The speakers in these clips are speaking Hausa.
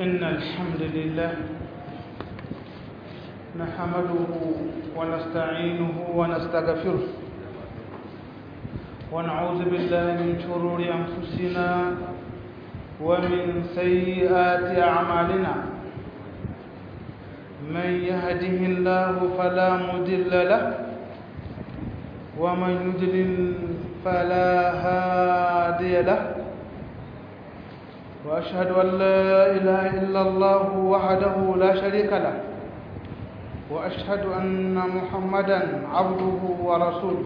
إن الحمد لله نحمده ونستعينه ونستغفره ونعوذ بالله من شرور أنفسنا ومن سيئات أعمالنا من يهده الله فلا مضل له ومن يضلل فلا هادي له وأشهد أن لا إله إلا الله وحده لا شريك له وأشهد أن محمدا عبده ورسوله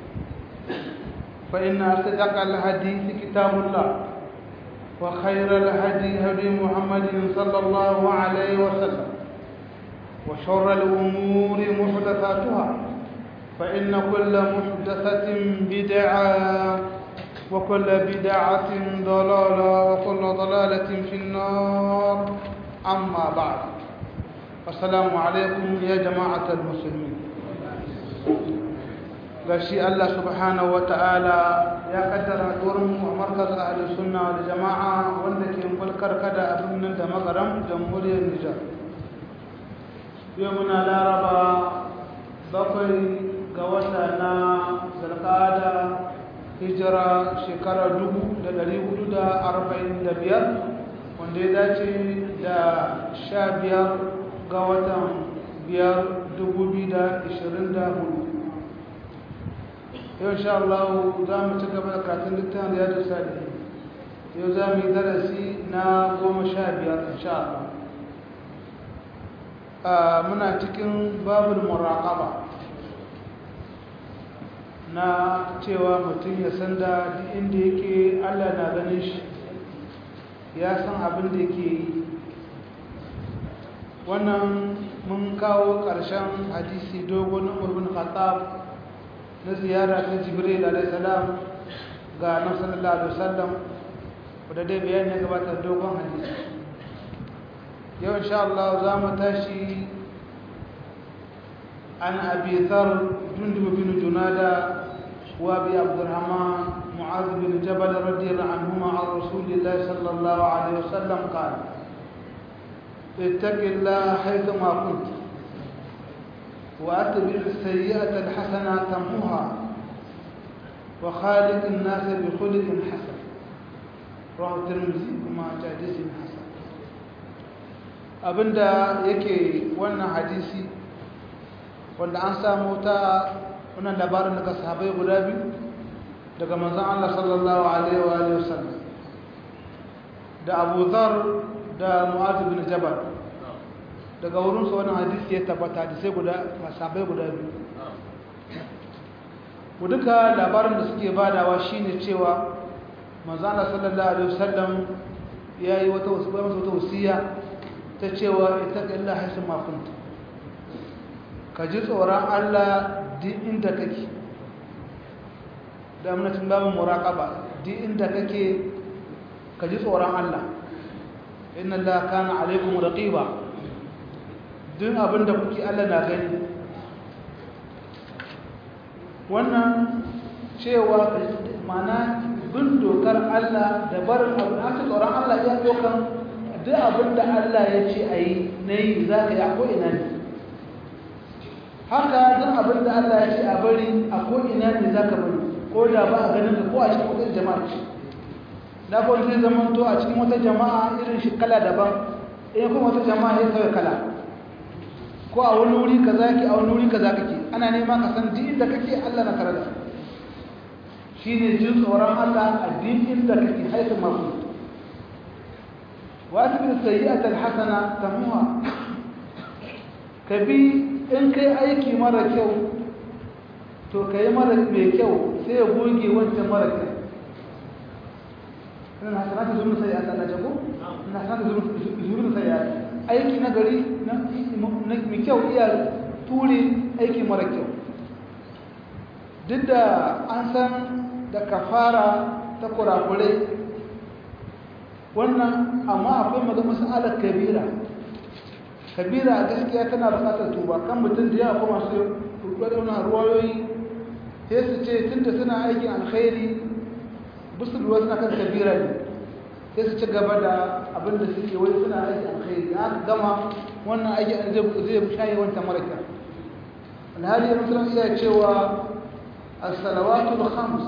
فإن أصدق الحديث كتاب الله وخير الهدي هدي محمد صلى الله عليه وسلم وشر الأمور محدثاتها فإن كل محدثة بدعة وكل بدعة ضلالة وكل ضلالة في النار أما بعد السلام عليكم يا جماعة المسلمين gashi Allah subhanahu wa ta'ala ya kaddara turin mu markaz ahli sunna wal jama'a wanda ke mulkar kada abin nan da magaram jamhuriyar Nijar yau muna laraba bakwai ga wata na zalqada hijira shekara dubu da dari hudu da arba'in da biyar wanda ya dace da sha biyar ga watan biyar dubu biyu da ishirin da hudu yau sha Allah za mu ci gaba da karatun littafin da ya dusa da yau za mu yi darasi na goma sha biyar insha Allah muna cikin babul muraƙaba na cewa mutum ya san da inda yake Allah na ganin shi ya san abin da yake yi wannan mun kawo ƙarshen hadisi dogon umarbin khattab na ziyara ta jibril alaihissalam ga nan sallallahu alaihi wasallam wadda dai bayani ya gabata dogon hadisi yau insha Allah za mu tashi عن أبي ذر جندب بن جنادة وأبي عبد الرحمن معاذ بن جبل رضي الله عنهما عن رسول الله صلى الله عليه وسلم قال اتق الله حيثما كنت وأتبع السيئة الحسنة تمحها وخالق الناس بخلق حسن رواه الترمذي وما حديث حسن abinda yake wannan hadisi wanda an samu ta wannan labarin daga sahabai guda biyu daga manzon Allah sallallahu alaihi wa alihi wasallam da Abu Dharr da Mu'adh bin Jabal daga wurin su wannan hadisi ya tabbata da sai guda sahabai guda biyu ku duka labarin da suke badawa shine cewa manzon Allah sallallahu alaihi wasallam yayi wata wasu wata wasiya ta cewa ita illa haisu ma kunta ka ji tsoron Allah duk inda kake da amnatin babin muraƙaba duk inda kake ka ji tsoron Allah inna Allah kana alaikum raqiba duk abinda kuke Allah na gani wannan cewa mana bin dokar Allah da barin abu aka tsoron Allah ya dokan duk abinda Allah ya ce a yi na yi za ka yi a ko'ina ne haka duk abin da Allah ya ce a bari a ko'ina ne za ka bari ko da ba a ganin ka ko a cikin wata jama'a ce na kawai zai zama to a cikin wata jama'a irin shi kala daban in kuma wata jama'a ya kawai kala ko a wani wuri ka zaki a wani wuri ka za kake ana nema ka san duk inda kake Allah na tare da shi ne jin tsoron Allah a duk inda kake haifin mafi wa asibin sayyi'atul hasana tamuha ka bi in kai aiki mara kyau to ka yi mara mai kyau sai ya goge wancan mara kyau ina hasanatu zuwa sai ya tsalla jago ina hasanatu zuwa sai ya aiki na gari na mai kyau iya ture aiki mara kyau duk da an san da kafara ta kurakurai wannan amma akwai magana masalar kabira kabira gaskiya tana bukatar tuba kan mutum da yawa kuma su rubuta ruwayoyi sai su ce tunda suna aikin alkhairi bisu ruwa suna kan kabira ne sai su ci gaba da abin da suke wai suna aiki alkhairi da aka gama wannan aiki zai shaye wancan mara kyau alhali musulun iya cewa as-salawatul khams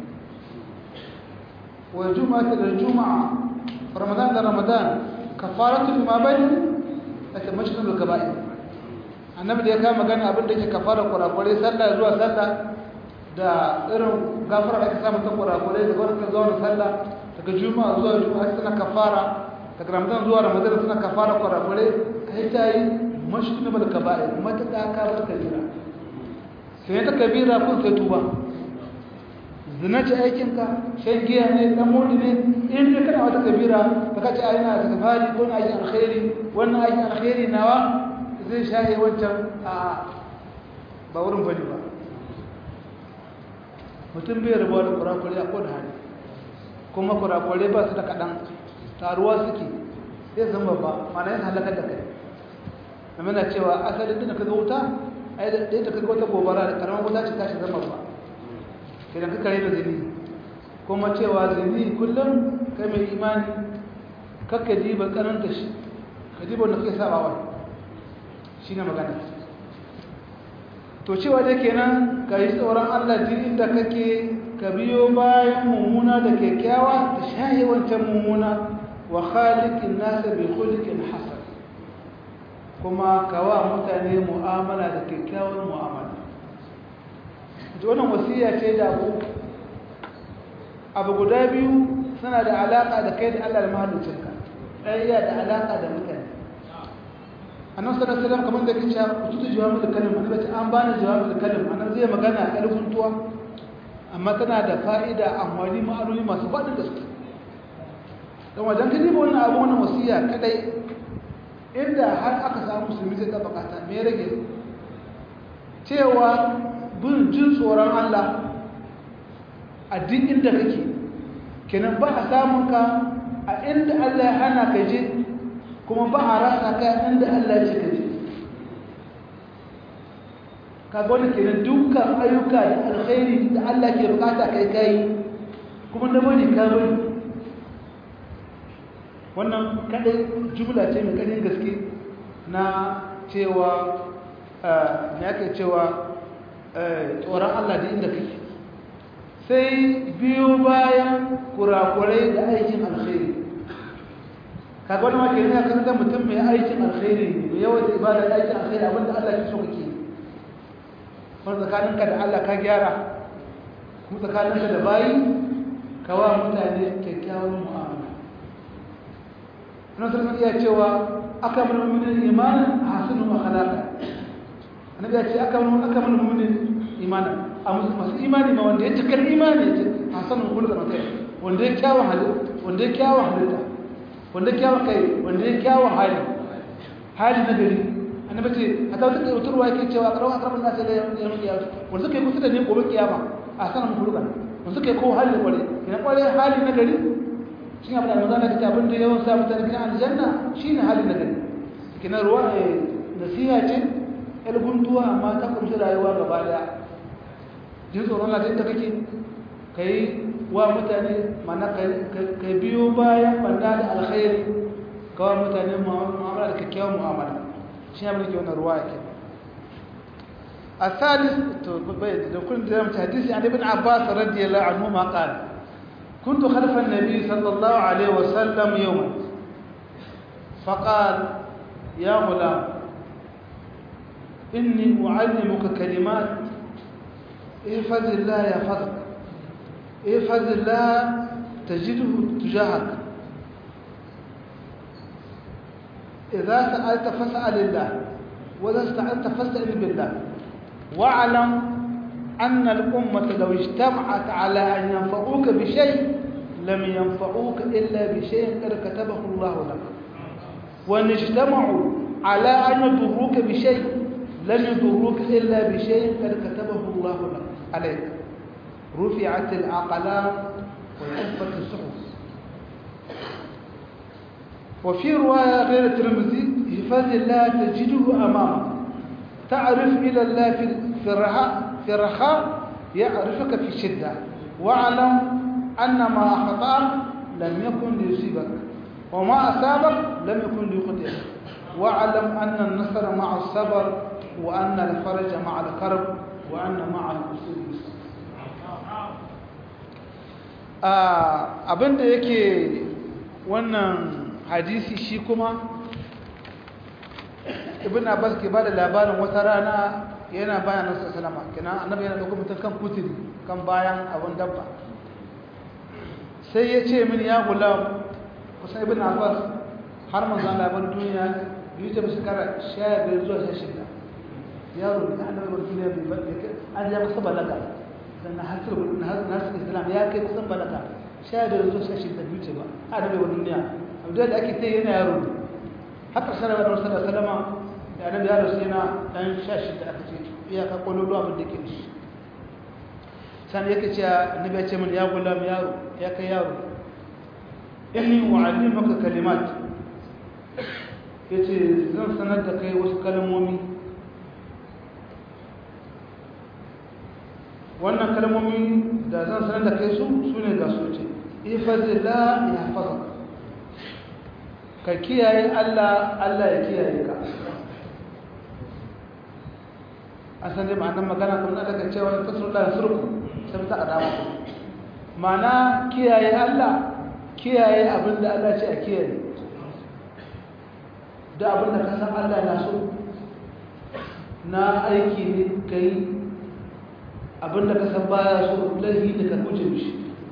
wa juma'atu da juma'a ramadan da ramadan kafaratu lima bayna aka mashdul kaba'ir annabi da ya kama magana abin da yake kafara kurakurai sallah zuwa sallah da irin gafara da aka samu ta kurakurai da wani kan zuwa sallah daga juma'a zuwa juma'a suna kafara daga ramadan zuwa ramadan suna kafara kurakurai kai ta yi mashdul kaba'ir mata ka bar kabira sai ta kabira kun sai tuba zina ce aikinka shan giya ne dan modi ne in dai kana wata kabira ka kace ai na daga fari ko na yi alkhairi wannan aikin alkhairi nawa zai shaye wancan a ba wurin bane ba mutum bai rabuwa da kurakure a kowane hali kuma kurakure ba su da kaɗan taruwa suke sai zan babba mana yin halakar da kai amma na cewa asalin da ka ga wuta ai da ɗaya da ka ga wata gobara da karamar wuta ce tashi zama ba idan ka kare da zini kuma cewa zini kullum kai mai imani kakka diba karanta shi ka diba wanda kai sabawa shi ne magana to cewa da kenan ka yi tsoron allah duk inda kake ka biyo bayan mummuna da kyakkyawa ta shaye wancan mummuna wa khaliqin nasa bi khuliqin hasan kuma kawa mutane mu'amala da kyakkyawar mu'amala wannan wasiya ce da abu abu guda biyu suna da alaka da kai da Allah da mahallicinka ɗaya da alaka da mutane annan sallallahu alaihi kamar da kace kututu jawabul kalim annabi ce an bani jawabul kalim annan zai magana a ƙarfin tuwa amma tana da fa'ida amfani ma'anoni masu faɗin gaske don wajen ka diba wannan abu wannan wasiya kadai inda har aka samu musulmi zai taɓa ta me rage cewa bin jin tsoron Allah a duk inda kake kenan ba a samun ka a inda Allah ya hana ka je kuma ba a rasa ka inda Allah ya ce ka je ka gwada kenan dukkan ayyuka da alkhairi da Allah ke bukata kai kai kuma da bari ka bari wannan kadai jumla ce mai kadin gaske na cewa me ake cewa tsoron Allah da inda kake sai biyo bayan kurakurai da aikin alkhairi kaga wani maka yana kan da mutum mai aikin alkhairi mai yawan da ibada da aikin alkhairi abinda Allah ke so kake wani tsakaninka da Allah ka gyara kuma tsakaninka da bayi ka wa mutane kyakkyawan mu'amala Annabi sallallahu iya cewa aka mun mu'minin imanin hasinu akhlaqa annabi ya ce aka mun aka mun mu'minin imanin a masu imani ma wanda ya cikar imani ya ce hasanun kulga na kai wanda ya kyawun halitta wanda ya kyawun halitta wanda ya kyawun kai wanda ya kyawun hali hali na gari annabi ce a ta wata wutarwa yake cewa karawa akramin nasu da yamin kiyama wanda suka yi kusa da ne gobe kiyama a sanan kulga wanda suka yi kowa hali da kware kina kware hali na gari shi abin da manzana ta abin da yawan sa mutane gidan aljanna shine hali na gari kina ruwa nasiha ce guntuwa amma ta kumshi rayuwa gaba daya jin tsoron Allah da kake kai wa mutane mana kai biyo bayan banda da alkhairi kawo mutane mu'amala da kyakkyawar mu'amala shi ne mulki wannan ruwa yake الثالث كنت درمت حديث عن ابن عباس رضي الله عنهما قال كنت خلف النبي صلى الله عليه وسلم يوما فقال يا غلام إني أعلمك كلمات احفظ الله يحفظك احفظ الله تجده تجاهك إذا سألت فاسأل الله وإذا استعنت فاستعن بالله واعلم أن الأمة لو اجتمعت على أن ينفعوك بشيء لم ينفعوك إلا بشيء قد كتبه الله لك وأن اجتمعوا على أن يضروك بشيء لن يضروك إلا بشيء قد كتبه الله لك عليك رفعت الأقلام وكفت الصحف وفي رواية غير الترمذي حفظ الله تجده أمامك تعرف إلى الله في الرخاء في الرخاء يعرفك في الشدة واعلم أن ما أخطأك لم يكن ليصيبك وما أصابك لم يكن ليخطئك واعلم أن النصر مع الصبر وأن الفرج مع الكرب وأن مع العسر يسر abinda yake wannan hadisi shi kuma ibn abbas ke bada labarin wata rana yana bayan nasu salama kina annabi yana dauko mutum kan kuturi kan bayan abun dabba sai ya ce min ya gulam kusan ibn abbas har manzan labar duniya biyu ta shekara sha biyar zuwa sha shida yaro da annabi bar duniya bai bar an ya kusa balaga sannan hasir nasir islam ya kai kusan balaga sha biyar zuwa sha shida biyu ce ba annabi bar duniya abu da ake ta yana yaro haka sanar da wasu da salama da annabi ya rasu yana dan sha shida aka ce iyaka kwalolo abin da ke shi sannan yake ce annabi ya ce min ya gulam yaro ya kai yaro inni u'allimuka kalimat yace zan sanar da kai wasu kalmomi wannan kalmomi da zan sanar da kai su sune ga su ce ifazillah yahfazuk ka kiyaye Allah Allah ya kiyaye ka an san dai ma'anar magana kuma daga cewa fasulullah surku sai ta adama ma'ana kiyaye Allah kiyaye abin da Allah ce a kiyaye da abin da ka san Allah na so na aiki ne ka yi abin da ka san baya so laifi da ka guje mishi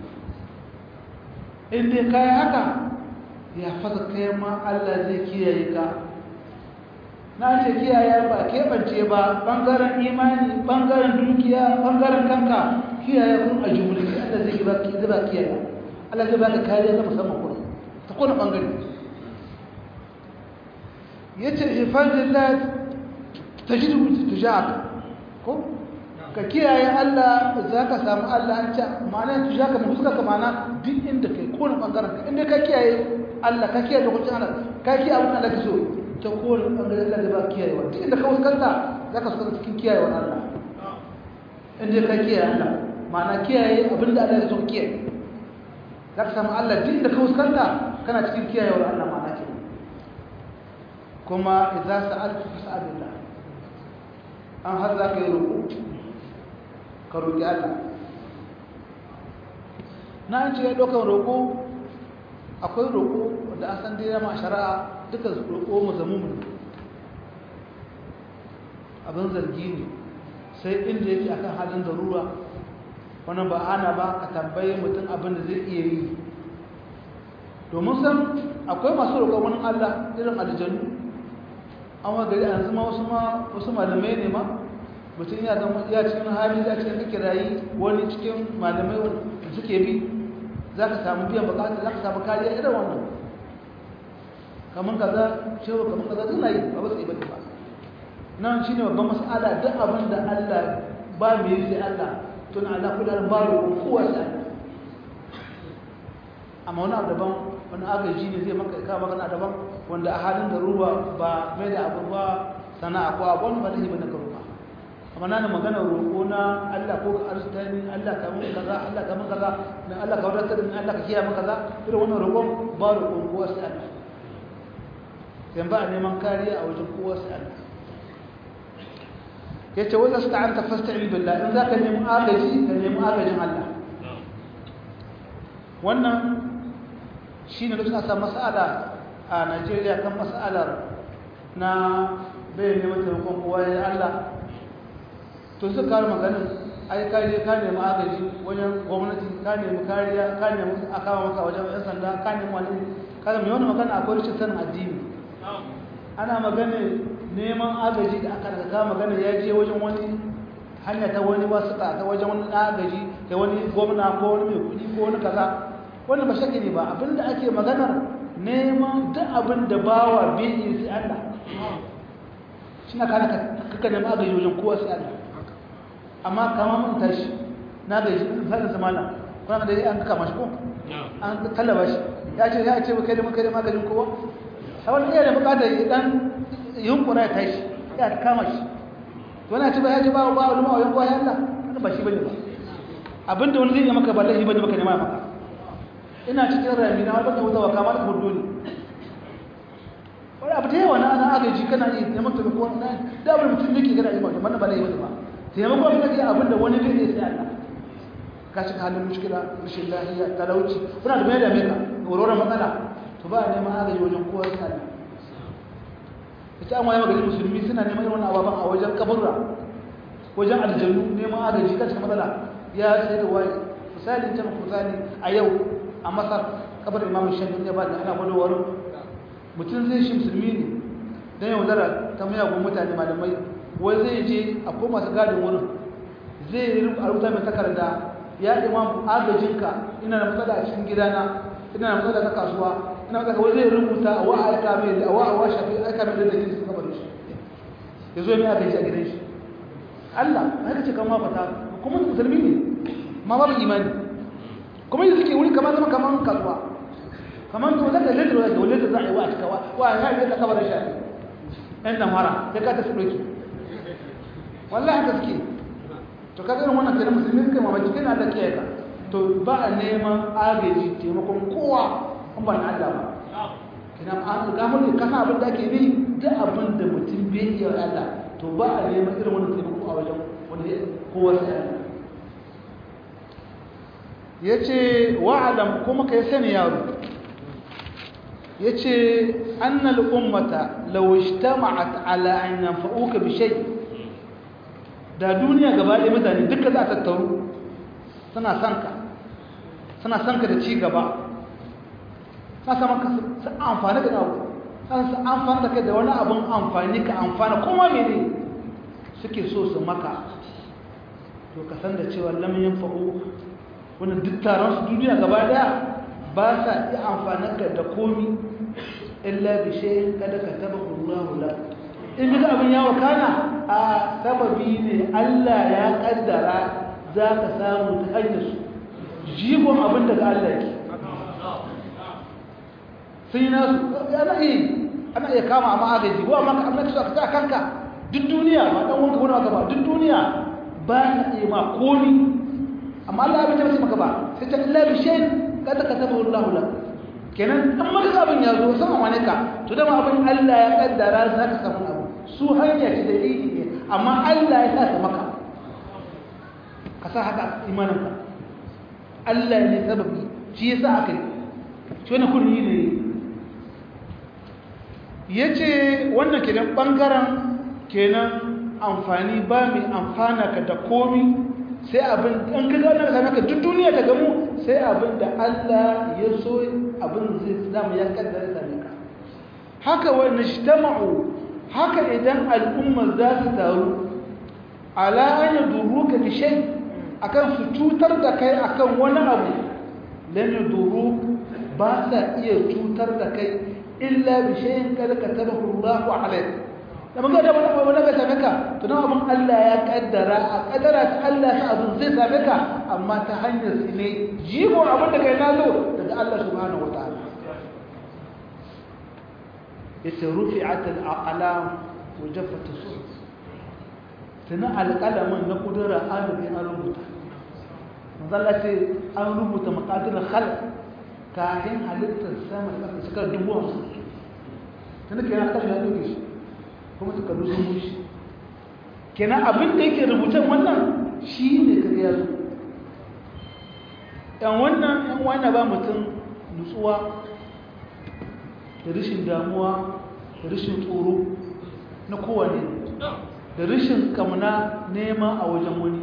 in dai ka yi haka ya fasa kai ma Allah zai kiyaye ka na ce kiyaye ba keɓance ba ɓangaren imani ɓangaren dukiya ɓangaren kanka kiyaye kun a jumulki Allah zai ba kiyaye Allah zai baka kariya na musamman kuma ta kone bangare yace hifazillah tajidu tujaka ko ka kiyaye Allah zaka samu Allah an ce ma'ana tujaka mu fuska ma'ana duk inda kai kone bangaren ka inda ka kiyaye Allah ka kiyaye lokacin Allah ka kiyaye abin da kake so ta kone bangaren Allah zai baka kiyaye duk inda ka fuskanta zaka fuskanta cikin kiyaye Allah inda ka kiyaye Allah ma'ana kiyaye abin da Allah ya so kiyaye za ka samu Allah duk da ka fuskanta kana cikin kiyayewar Allah ma nake kuma idza sa'alta fas'alillah an har za ka yi roƙo ka roƙi Allah na an ce ya ɗaukar roƙo akwai roƙo da an san dai ma shari'a duka roƙo mu zamu mu abin zargi ne sai inda yake akan halin darura wani ba ana ba ka tambaye mutum abin da zai iya yi domin san akwai masu roƙon wani Allah irin aljanu an wa gari an zama wasu ma wasu malamai ne ma mutum ya zama ya cikin hali ya cikin kake rayi wani cikin malamai da suke bi za ka samu biyan bukata za ka samu kariya irin wannan kamar kaza cewa kamar kaza suna yi ba ba su yi bane ba nan shine babban mas'ala duk abin da Allah ba mai yi sai Allah tun ala kula ba roƙon kowa sai amma wani abu daban wani agaji ne zai maka kawo magana daban wanda a halin da ruwa ba mai da abu ba sana'a ko abu wani ba da hibar da ka roƙa amma na da magana roƙo na Allah ko ka arzuta ni Allah ka mun kaza Allah ka mun kaza dan Allah ka wadatar ni Allah ka kiyaye mun kaza irin wannan roƙon ba roƙon kowa sai Allah sai ba a neman kariya a wajen kowa sai Allah yace wanda sta'anta fasta'in billah in zaka nemi agaji ka nemi agajin Allah wannan shine lokacin asa mas'ala a Najeriya kan mas'alar na bai neman taimakon kowa ya Allah to su kawo maganin ai kariya ka nemi agaji wajen gwamnati ka nemi kariya ka nemi a kawo maka wajen yan sanda ka nemi wani kada mai wani magana akwai rashin sanin addini ana maganin neman agaji da aka daga magana ya je wajen wani hanya ta wani wasu ta wajen wani agaji da wani gwamna ko wani mai kudi ko wani kaza wani ba shakki ne ba abinda ake maganar neman duk abin da bawa bai yi sai Allah shi na kana kaka neman agaji wajen kowa sai Allah amma kama mun tashi na gaji misalin zamana kuna da an kama shi ko an talaba shi ya ce ya ce ba kai da kai da magajin kowa a wani iya da bukatar dan yunkura ya tashi ya kama shi wani ci ba ya ji ba ba wani ma'auyan kwaye Allah wani ba shi bane ba abinda wani zai yi maka ba laifi bane baka nema maka ina cikin rami na wata wuta wa kama da hudu ne wani abu da yawa na ana agaji kana yi neman taimako na damar mutum da ke gana yi mutum wannan ba zai yi ba taimako abin da ke abin da wani zai sai Allah ka shiga halin mushkila rashin lafiya talauci suna da mai da mai ka wurorin matsala to ba a neman agaji wajen kowa sai Allah ita an waye magana musulmi suna neman irin wannan ababen a wajen kaburra wajen aljannu neman agaji kan cikin matsala ya sai da waye misali ta misali a yau a masar kabar imamu shafi ne ba da ana gwadowar mutum zai shi musulmi ne don yau zara ta miyagun mutane malamai wai zai je a ko masu gadin wurin zai yi a rubuta mai takarda ya imam agajinka ina da matsala a cikin gidana ina da matsala ta kasuwa ina matsala wai zai rubuta a wa'a aika mai a wa'a wa shafi aika mai da kin suka bari shi ya zo mai agaji a gidan shi Allah haka ce kan mafata kuma musulmi ne ma babu imani kuma yi suke wuri kamar zama kamar kasuwa kamar to zaka litra da wale da za a yi wa a cikawa wa ya yi ka kabarin shafi ɗan damara sai ka ta su ɗauki wallahi haka suke to ka irin wannan kenan musulmi kai mamaki kai na da kiyaye ka to ba a neman agaji taimakon kowa an ba na Allah ba kenan an ga mun ka san abin da ake bi duk abin da mutum bai iya Allah to ba a neman irin wannan taimako a wajen wanda kowa sai Allah yace wa'alam kuma kai sani yaro yace annal ummata law ijtama'at ala an yanfa'uka bi shay' da duniya gaba ɗaya mutane duka za a tattaru suna son ka suna son ka da ci gaba suna saman ka su amfani da abu suna su amfani da kai da wani abin amfani ka amfana kuma mene suke so su maka to ka san da cewa lamin fa'o wani duk taron su duniya gaba ɗaya ba sa iya amfani ka da komi illa bishe kada ka taba Allahu lak in ga abin ya wakana a sababi ne Allah ya kaddara za ka samu ta hanyar su jigon abin daga Allah ke sun yi nasu ana iya ana iya kama amma agaji ko amma ka amince ka sa kanka duk duniya ba dan wanka wani aka ba duk duniya ba ta iya ma komi amma Allah ya bace maka ba sai ta illa bi shay kada ka tabu Allah lak kenan an maka abin ya zo sama wane ka to dama abin Allah ya kaddara za ka samu abu su hanya ce dalili ne amma Allah ya sa maka ka sa haka imaninka Allah ne sababi shi ya sa aka yi shi wani kurni ne ya ce wannan kenan ɓangaren kenan amfani ba mai amfana ka da komi sai abin an ka gane ka same ka duk duniya ta gamu sai abin da Allah ya so abin zai zama ya kaddara same ka haka wani shtama'u haka idan al'umma za su taru ala an yadurruka bi shay akan su cutar da kai akan wani abu lam yadurruk ba sa iya cutar da kai illa bi shay'in kad katabahu Allahu alayk da mun ga da wani wani ga same ka to dan abun Allah ya kaddara a kaddara ta Allah sa abun zai same ka amma ta hanyar su ne jibo abin da kai nazo daga Allah subhanahu wataala yace rufi'at al-aqlam wa jaffat as-suhuf tana alqalamin na kudura an bi an rubuta manzalla ce an rubuta maqadir khalq kafin halittar sama da kasa suka dubu hamsin tana kenan aka ya doke shi kuma suka rusu mushi kenan abin da yake rubutan wannan shi ne kariya zo yan wannan yan wani ba mutum nutsuwa da rashin damuwa da rashin tsoro na kowane da rashin kamuna nema a wajen wani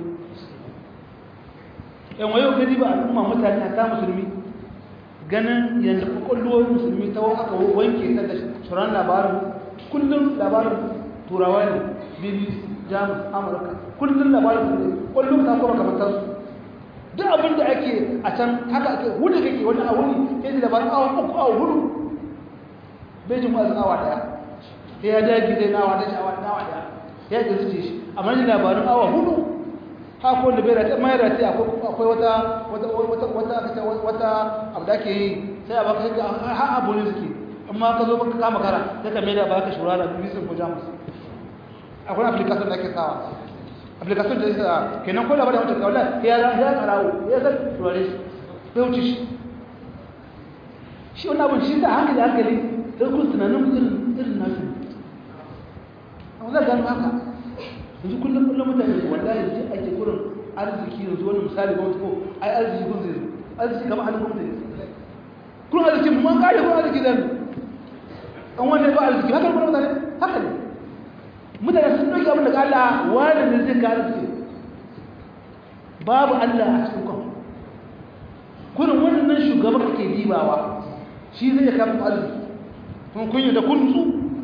yan wayo gani ba al'umma mutane a ta musulmi ganin yanzu kwakwallowar musulmi ta aka wanke ta da tsoron labarin kullum labarin turawa ne bbc jamus amurka kullum labarin su ne kwallon ta kuma kamantarsu duk abin da ake a can haka ake hudu kake wani a wuni yanzu labarin awa uku awa hudu bai jin wazin awa daya sai ya dagi zai nawa da shawa nawa daya ya ga zuce shi amma ni labarin awa hudu haka wanda bai rata mai rata akwai wata wata wata wata wata abu da ke yi sai a baka ga har abu ne suke amma ka zo baka kama kara sai ka mai da baka shura da bisin ko jamus akwai application da ke sawa application da isa kenan ko labarin wata kawai ya ya karawo ya san shurare shi bai wuce shi shi wani abin shi da hankali hankali sai kun tunanin irin irin nasu amma za gano haka yanzu kullum kullum mutane su wallahi ji ake kurin arziki yanzu wani misali ba ko ai arziki kun zai arziki kamar halin gwamnati kun arziki mun kare kun arziki zan an wanda ba arziki haka ne kuma mutane haka ne mutane sun ɗauki abin daga Allah wani ne zai kare arziki babu Allah a cikin kwan kurin wannan shugaban kake dibawa shi zai kama arziki kun kunya da kuntu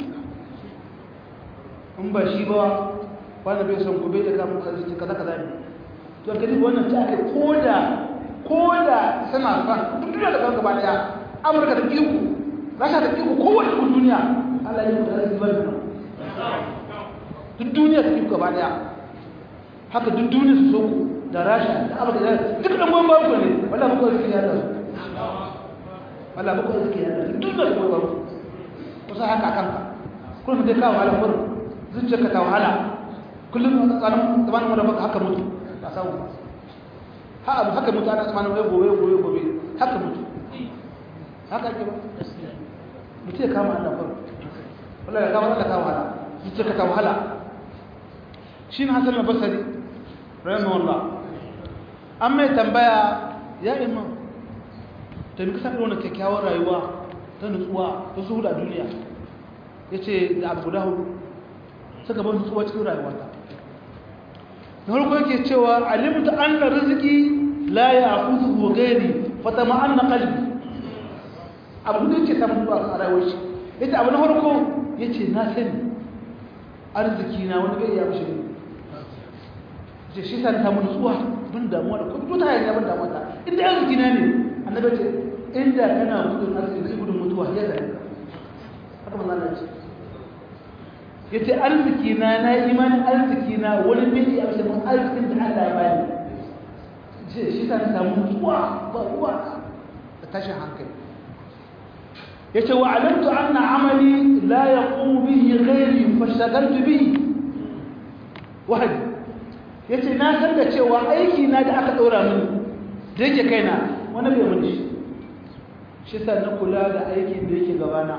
in ba shi ba wani bai son gobe da kama arziki kaza kaza ne to ka diba wannan ta ake koda koda suna son duk duniya da kanka ba daya amurka da iko rasha da iko kowace kun duniya allah ya mutu arziki ba da nan duk duniya da iko gaba daya haka duk duniya su so ku da rasha da amurka da duk ɗan gwamma ku ne wala muku arziki ya da su wala muku arziki ya da su duk da gwamma ku kusa haka kanka kullum dai kawo wahala kullum zuciyarka ta wahala kullum tsakanin tsamanin wadda baka haka mutu ba samu ba ha abu haka mutu ana tsamanin wai gobe gobe gobe haka mutu haka ake ba mutu ya kama Allah kullum wallahi ya kama Allah ta wahala zuciyarka ta wahala shi ne hasan al-basri rahimahullah an mai tambaya ya imam ta bi kasar wani kyakkyawar rayuwa ta nutsuwa ta zuhuda duniya ya ce da abu guda hudu suka ban nutsuwa cikin rayuwata na farko yake cewa alimta an na riziki la ya akuzu gairi fata ma'an na kalbi abu da yake samun nutsuwa a rayuwar shi ya ce abu na farko ya ce na sani arziki na wani bai iya mashi ne ce shi sa na samu nutsuwa bin damuwa da kuma ta hanyar bin damuwa ta inda arziki na ne annabi ce inda kana gudun arziki da gudun mutuwa ya zai haka manzo Allah ce yace arziki na na imanin arziki na wani bai ya amsa mun arzikin da Allah ya bani ce shi sa na samu nutsuwa ba ruwa da tashin hankali yace wa alimtu anna amali la yaqumu bihi ghairi fashtagaltu bihi wahdi yace na san da cewa aiki na da aka daura mini da yake kaina wani bai mun shi shi sa na kula da aikin da yake gabana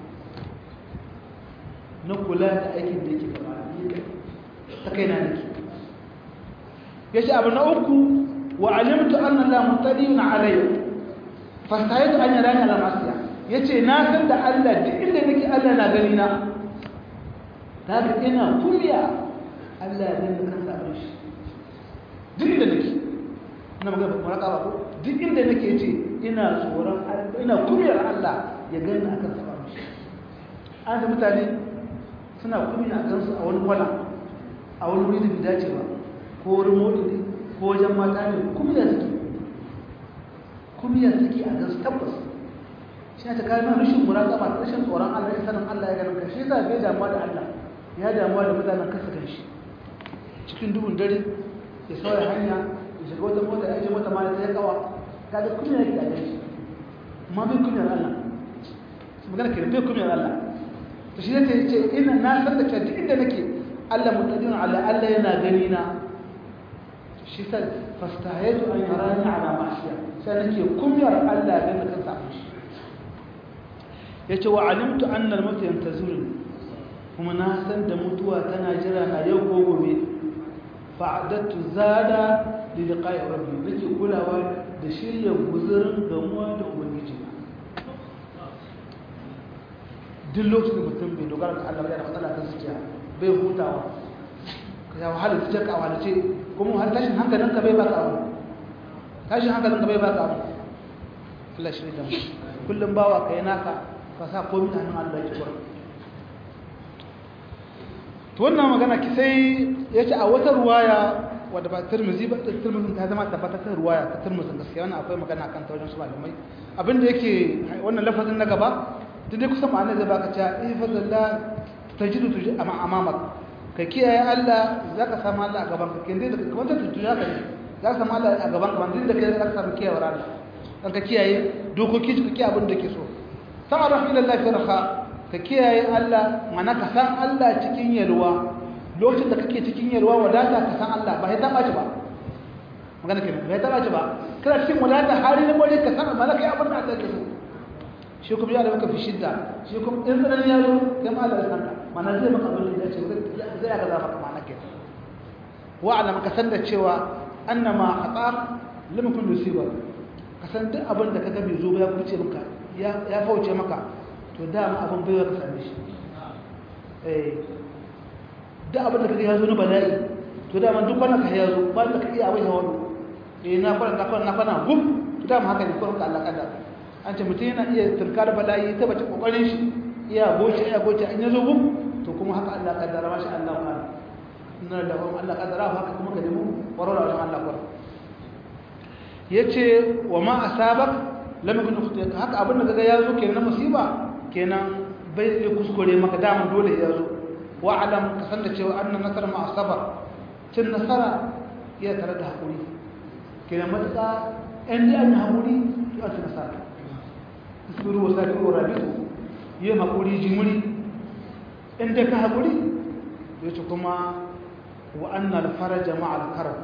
na kula da aikin da yake gabana ta kaina nake yace abu na uku wa alimtu anna la mutadin alayya fastayatu an yarani ala masiya yace na san da Allah duk inda nake Allah na gani na daga ina kuliya Allah ya dinga kan sabon shi duk inda nake ina magana muraqaba ko duk inda nake ce ina tsoron ina kuriyar Allah ya gani akan sabon shi an da mutane suna kuriya a gansu a wani kwana a wani wuri da bai dace ba ko wurin motsi ko wajen mata ne kuriya suke kuriya suke a gansu tabbas shi ta kawo nan rashin muraqaba da rashin tsoron Allah ya sanin Allah ya ganin ka shi yasa bai damuwa da Allah ya damuwa da mutanen kasa kan shi cikin duhun dare ya sauya hanya ya shiga wata mota ya je mota ma da ta kawa kaga kunya yake da shi amma bai kunyar Allah su magana ke bai kunyar Allah to shi yake ce ina na san da cewa duk inda nake Allah mutadin ala Allah yana gani na shi sa fastahaytu an yarani ala ma'siya sai nake kunyar Allah da kan sa shi yace wa alimtu anna al-maut yantazuruni kuma na san da mutuwa tana jira na yau ko gobe fa'adattu zada li liqa'i rabbi nake kulawa da shirya guzurin gamuwa da ubangiji duk lokacin mutum bai dogara ga Allah yana matsala ta zuciya bai hutawa ka ya wahala zuciya ka wahala ce kuma har tashin hankalin ka bai baka abu tashin hankalin ka bai baka abu Allah shi da mu kullum bawa kai naka ka sa komai a hannun Allah ya kura to wannan magana ki sai yace a wata ruwaya wadda ba Tirmidhi ba Tirmidhi ta zama tabbatar ruwaya ta Tirmidhi gaskiya wannan akwai magana kan ta wajen su malamai abinda yake wannan lafazin na gaba duk dai kusan ma'ana zai baka cewa ifadallah tajidu tuji amma amamak ka kiyaye Allah zaka samu Allah a gaban ka kin dai da kamar ta tuji haka ne zaka samu Allah a gaban ka ban da kai zaka samu kiyawar Allah dan ka kiyaye dokoki ka kiyaye abin da ke so ta'arraf ila Allah fi raha ka kiyaye Allah mana ka san Allah cikin yalwa lokacin da kake cikin yalwa wadata ka san Allah ba ya taba ci ba magana ke ba ya taba ci ba kana cikin wadata hali na gore ka san malaka abin da Allah ke so shi kuma ya da maka fi shidda shi kuma in tsanani ya zo kai ma Allah ya sanka mana zai maka abin da ya ce zai ya gaza maka ma'ana ke wa alam ka san da cewa annama khata lam kun yusiba ka san duk abin da kaga bai zo ba ya kuce maka ya ya kauce maka to dama abin bai ka same shi eh duk abin da kaga ya zo na bala'i to dama duk wannan ka ya zo ba da ka iya abin ya wani eh na fara na fara na fara gum to dama haka ne ko ka Allah kada an ce mutum yana iya turkar bala'i ta bace kokarin shi iya goce iya goce an yazo gum to kuma haka Allah kaddara mashi Allah ka inna da kuma Allah kaddara haka kuma ka nemo warwara wajen Allah kuwa yace wa ma asabak lam yakun ukhtiyak haka abin da kaga yazo kenan musiba kenan bai zai kuskure maka dama dole yazo wa alam ka san da cewa anna nasara ma asabar cin nasara iya tare da hakuri kenan matsa in dai an hakuri to an nasara isbiru wa sabiru wa rabitu yi hakuri jimuri in dai ka hakuri yace kuma wa anna al-faraja ma'a al-karb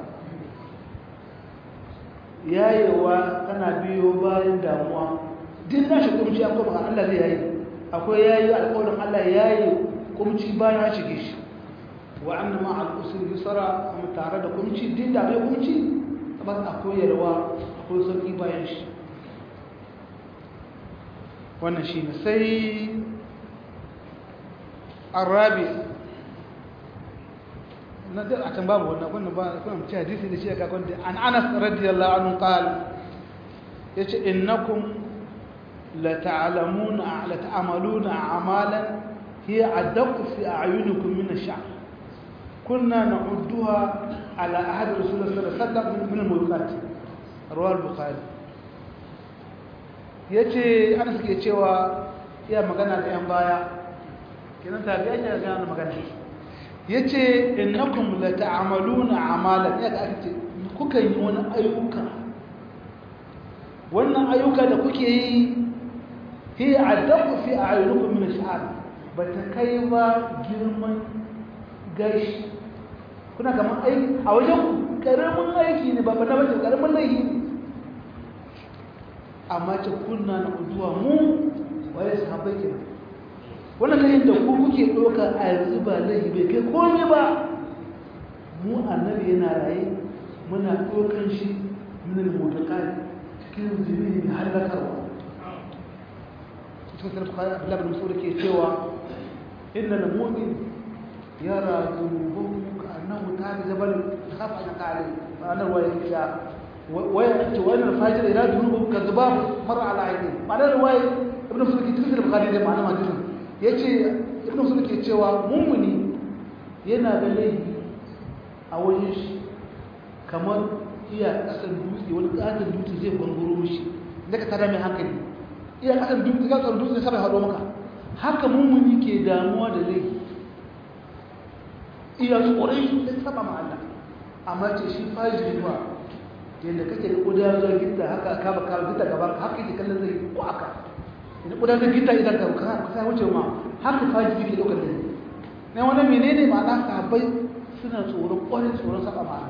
yayewa tana biyo bayan damuwa din na shi kumci akwai maka Allah zai yayi akwai yayi alƙawarin Allah yayi kumci bayan ya shige shi wa anna ma'a al-usri yusra amma tare da kumci din da bai kumci ba akwai yalwa akwai sauki bayan shi wannan shi ne sai arabi na da akan babu wannan wannan ba kuma ci hadisi da shi aka kwanta an Anas radiyallahu anhu qal yace innakum la ta'lamuna la ta'maluna a'malan hiya adaq fi a'yunikum min ash-sha'r kunna na'udduha ala ahad rasulullah sallallahu alaihi wasallam min al-mulkat rawal bukhari yace Anas ke cewa iya magana da yan baya kenan tabi'a ne ga magana yace innakum la ta'maluna amalan ya ga ake kuka yi wani ayyuka wannan ayyuka da kuke yi hi adaqu fi a'yunukum min ash-sha'r bata kai ba girman gashi kuna kaman aiki a wajen karamin aiki ne ba ba bace karamin laifi ne amma ce kunna na uduwa mu waye sahabbai kenan wannan layin da ku kuke ɗauka a yanzu ba laifi bai kai komai ba mu annabi yana raye muna ɗaukan shi min al-mutaqal cikin zubi mai halakarwa cikin sarrafa kayan abdullahi bin mas'ud ke cewa inna al-mu'min yara dhunubahu ka'annahu ta'ala jabal khafa an qali ma'anar wa ya waya ce wani fajir ila dhunubahu kadhbab mar'a ala ayni ma'anar wa ibn mas'ud ke cikin bukhari da ma'anar hadisin ya ce ibn sun ke cewa mummuni yana da laifi a wajen shi kamar iya kasan dutse wani katon dutse zai gwangoro shi da ka tada mai hankali iya kasan dutse ga kasan dutse sabai haɗo maka haka mummuni ke damuwa da laifi iya tsoron shi da saba ma Allah amma ce shi fajiri ba yadda kake da ƙuda zuwa gita haka ka ba ka gita gaban haka yake kallon zai ko aka da kudanar gita idan ka ka ka wuce ma haka faji yake dokar da ne wannan menene ma'ana sahabbai suna tsoron ƙwarin tsoron saba ma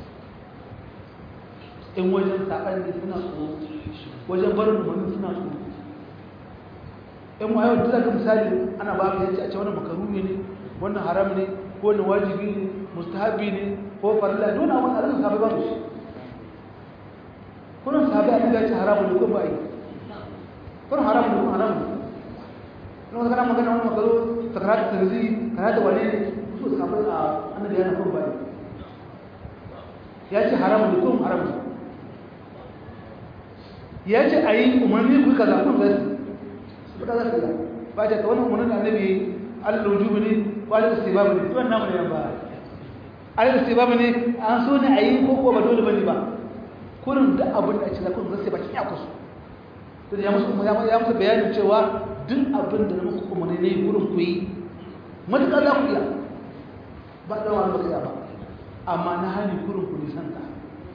in wajen saban ne suna tsoro wajen barin umarni suna tsoro in ma yau duk zaka misali ana ba ka yace a ce wannan makaruni ne wannan haram ne ko wannan wajibi ne mustahabi ne ko farilla dole wannan Allah sahabbai ba shi kullum sahabbai an ga ce haramu ne ko ba yi kun haram ne kun haram ne wani kana magana wani makaro sakarar tarzi kana da wane su samu a annabi yana kun bane ya ce haram ne kun haram ne ya ce a yi umarni ku kaza kun zai su ba za su yi ba ta wani umarnin da annabi allah wujubu ne ko allah istibabu ne wannan namu ne ba allah istibabu ne an so ne a yi ko ko ba dole bane ba kurin da abin da a ce da kun zai ba kin ya kusu da ya musu ya musu bayanin cewa duk abin da muku kuma ne ne gurin ku yi matuƙa za ku iya ba da wani baka ba amma na hali gurin ku nisan ta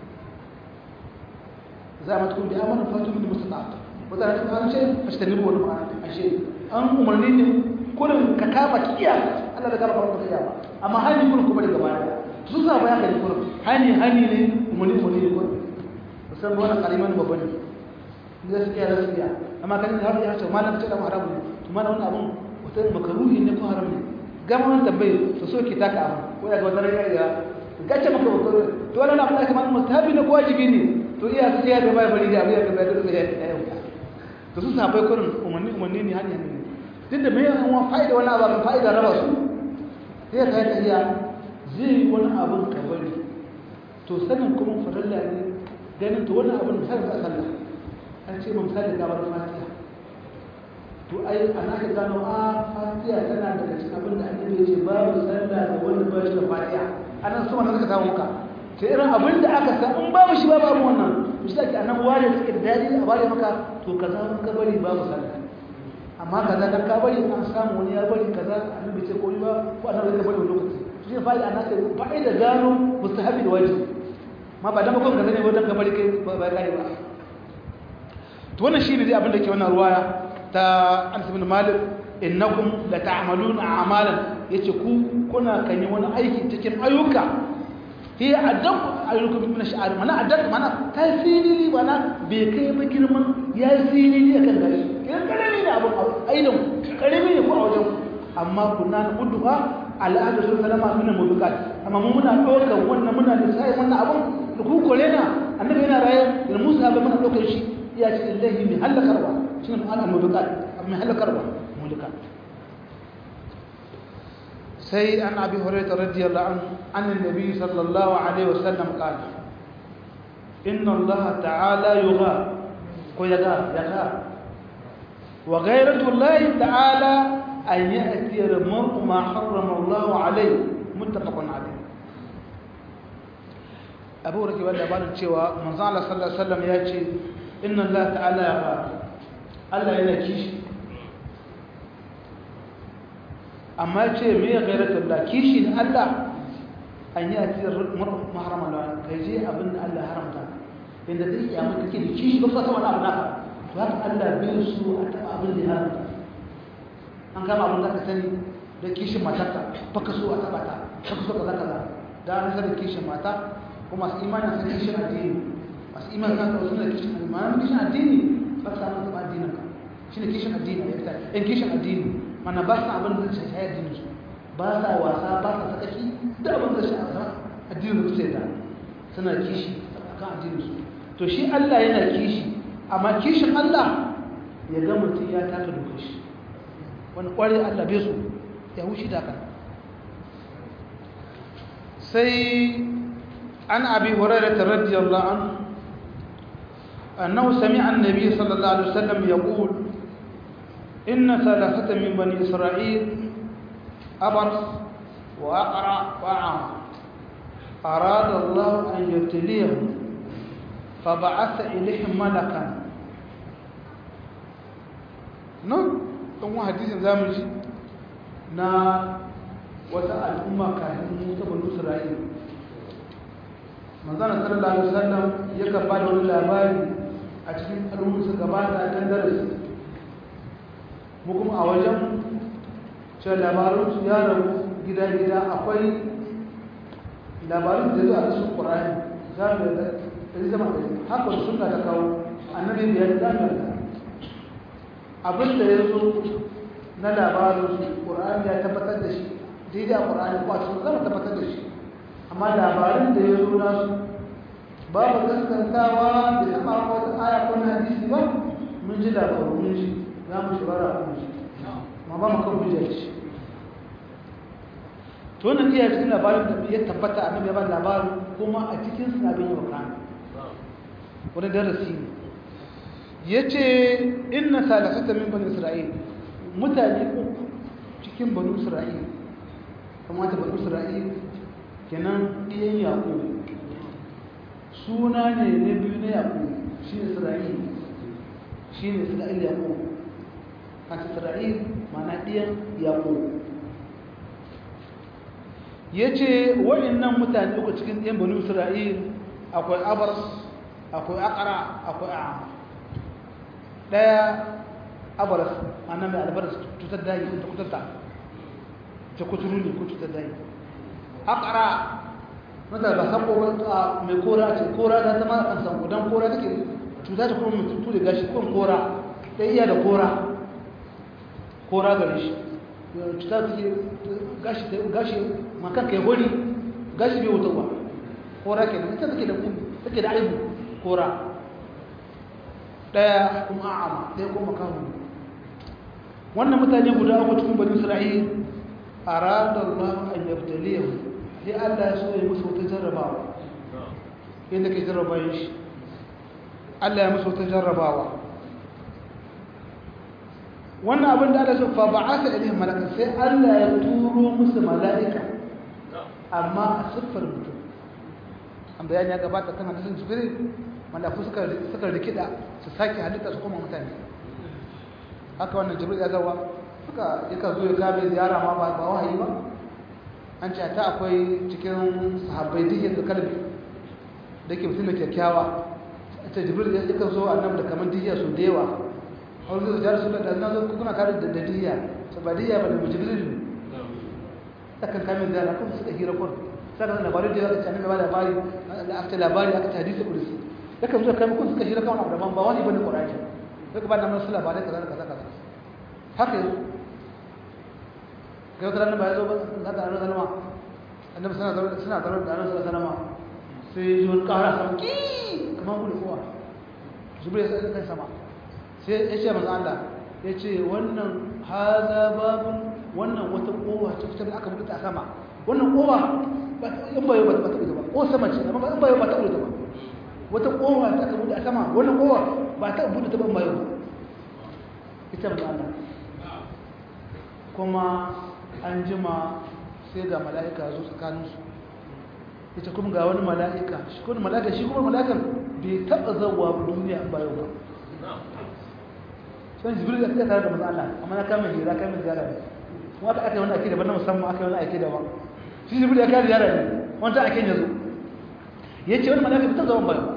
za a matuƙa da amana fatu min musu ta wata na cikin ce a shi ta nemo wani ma'ana a shi an umarni ne kurin ka kama kiya Allah da kama kama baka iya ba amma hali gurin kuma daga baya su sa bayan ka ne kurin hani hani ne umarni umarni ne kurin musamman wani kaliman babban ne gaskiya gaskiya amma kan har ya ce malam ce da haram ne to malam wannan abun wata makaruhi ne ko haram ne gama wannan tambaye su so ki taka abu ko ya ga wannan ya gace maka bakaro to wannan abin da kamar mustahabi ne ko wajibi ne to iya su iya da bai bari da abin da bai da ya to su sabai kurin umarni umarni ne hanya ne duk da mai yawan fa'ida wani abu fa'ida raba su sai ka yi iya zai wani abin ka bari to sanin kuma farilla ne ganin to wani abin misali ba sallah an ce mun misali gabar fatiha to ai ana ka gano a fatiha tana daga cikin abin da annabi ya ce babu sallah da wanda ba shi da fatiha anan su wannan suka samu ka sai irin abin da aka san in babu shi babu abin wannan to shi ake anan ware suke da dadi a bare maka to kaza mun ka bari babu sallah amma kaza dan ka bari an samu wani ya bari kaza annabi ce ko ba ko annabi ya bari wani lokaci shi ne fa'ida ana ce fa'ida gano mustahabi da wajibi ma ba dan ba kuma kaza ne ba dan ka bari kai ba kai ba to wannan shine dai abin da ke wannan ruwaya ta Anas ibn Malik innakum la ta'maluna a'malan yace ku kuna kan yi wani aiki cikin ayyuka hi adab ayyukum min ash'ar mana adab mana tasiri mana bai kai ba girman ya sirri akan gari idan karami ne abun aidan karami ne ko a wajen amma kunna na udduha al'adu sun salama min mudukat amma mun muna dokar wannan muna da sai wannan abun da ku kore na annabi yana raye da Musa ba muna dokar shi ya ce illahi min halakarwa shine ma'ana mudukat min halakarwa mudukat سي عن أبي هريرة رضي الله عنه عن النبي صلى الله عليه وسلم قال إن الله تعالى يغار ويغار يغار وغيرة الله تعالى أن يأتي المرء ما حرم الله عليه متفق عليه أبو هريرة وأنا بان cewa manzo Allah sallallahu alaihi wasallam ya ce inna Allah ta'ala yaghar Allah yana kishi amma ce me ya gairatar da kishi da Allah an yi a cikin maharama da kai je abin da Allah haramta inda zai iya maka ke da kishi ba fasa wani abu naka to haka Allah bai su a taɓa abin da ya haramta an kama abin da ka sani da kishin matarka ba ka so a taɓa ta ba ka so kaza kaza da an sanar kishin mata ko masu imanin sun kishin addini masu imanin kan kawo suna kishin addini ma'ana kishin addini ba ka samu taɓa addinin ka shi ne kishin addini a yadda yan kishin addini mana ba su abin da zai shayar da su ba sa wasa ba sa sakaki da abin da shi a addinin su sai da suna kishi kan addinin su to shi Allah yana kishi amma kishin Allah ya ga mutum ya taka dokar shi wani kware Allah bai so ya wuce da kan sai an abi hurairah radiyallahu anhu annahu sami'a an-nabiy sallallahu alaihi wasallam yaqul إن ثلاثة من بني إسرائيل أبرص وأقرع وأعمى أراد الله أن يبتليهم فبعث إليهم ملكا نعم ثم حديث زامج نا وسأل أمة كاهن موسى بن إسرائيل manzana sallallahu alaihi wasallam ya karba da wani labari a cikin al'ummar su gabata kan darasi mu kuma a wajen ce labarunsu ya rabu gida-gida akwai labarun da zuwa cikin ƙwararri za mu da ɗari zama ɗari haka da suna ta kawo annabi biyar za mu da abin da ya zo na labarun ƙwararri ya tabbatar da shi daidai a ƙwararri ko a cikin zama tabbatar da shi amma labarin da ya zo nasu babu gaskantawa da taɓa wata aya ko na hadisi ba mun ji labaru mun ji za mu shirara a kunshi ma ba mu kan hujjar shi to wannan iya cikin labarin da ya tabbata a nan ya ba labarin kuma a cikin sabin yau kan wani darasi ne ya ce inna salasata min bani isra'il mutane uku cikin bani isra'il kamata bani isra'il kenan ɗiyan yaƙo suna ne na biyu na yaƙo shi ne isra'il shi ne isra'il yaƙo kan isra'il mana ɗiyan yaƙo ya ce waɗannan mutane uku cikin ɗiyan bani isra'il akwai abars akwai akara akwai a ɗaya abars mana mai albaras cutar dayi ta kutarta ta kuturu ne ko cutar dayi akara mata ba sako ba mai kora ce kora ta zama an sanko don kora take cuta ta kuma mutu da gashi kun kora ɗaya iya da kora kora gare shi cuta ta ke gashi gashi makan kai hori gashi bai wuta ba kora ke nan ita take da take da aibu kora ɗaya kuma a'ama ɗaya kuma kawo wannan mutane guda uku cikin bani isra'il arada Allah an yabtaliyahu sai Allah ya so ya musu wata jarrabawa yadda ke jarrabayin shi Allah ya musu wata jarrabawa wannan abin da Allah ya fa ba'atha ilayhim malaka sai Allah ya turo musu mala'ika amma a siffar mutum an bayani ya gabata kan hadisin jibril malaku suka suka rikida su sake halitta su koma mutane haka wannan jibril ya zawa suka yaka zo ya kabe ziyara ma ba wahayi ba an ce ta akwai cikin sahabbai duk da kalbi da ke mutum da kyakkyawa ta jibril ya kan zo annabi da kamar diya su da yawa har zai jar su da na zo kuna kare da diya to ba diya ba da jibril ne ta kan kame ziyara kuma suka hira kun sai da labarin da ya ce annabi ba labari da aka labari aka ta hadisi kudusi ya kan zo kai kun suka hira kawai abu daban ba wani bane qur'ani sai ka ba da masu labarai kaza kaza kaza haka yanzu kai wata ranar ba ya zo ba za ka ranar salama annabi suna zarar da ranar salama sai yi wani kara sama ki kamar gudu kowa zubar ya sai kai sama sai ya ce masu Allah ya ce wannan haza babin wannan wata kowa ce fitar da aka buɗe a sama wannan kowa in bayo ba ta buɗe ba ko sama ce amma in bayo ba ta buɗe ba wata kowa ta aka buɗe a sama wannan kowa ba ta buɗe ta ban bayo ba ita masu Allah kuma an jima sai ga mala'ika zo tsakaninsu ita kuma ga wani mala'ika shi kuma mala'ika shi kuma mala'ikan bai taɓa zauwa duniya ba yau ba sun jibril da suka tare da maza Allah amma na kama hira kama ziyara ne kuma aka aka yi wani ake daban na musamman aka yi wani ake daban shi jibril ya kare ziyara ne wanda ake yanzu ya ce wani mala'ika bai taɓa zauwa ba yau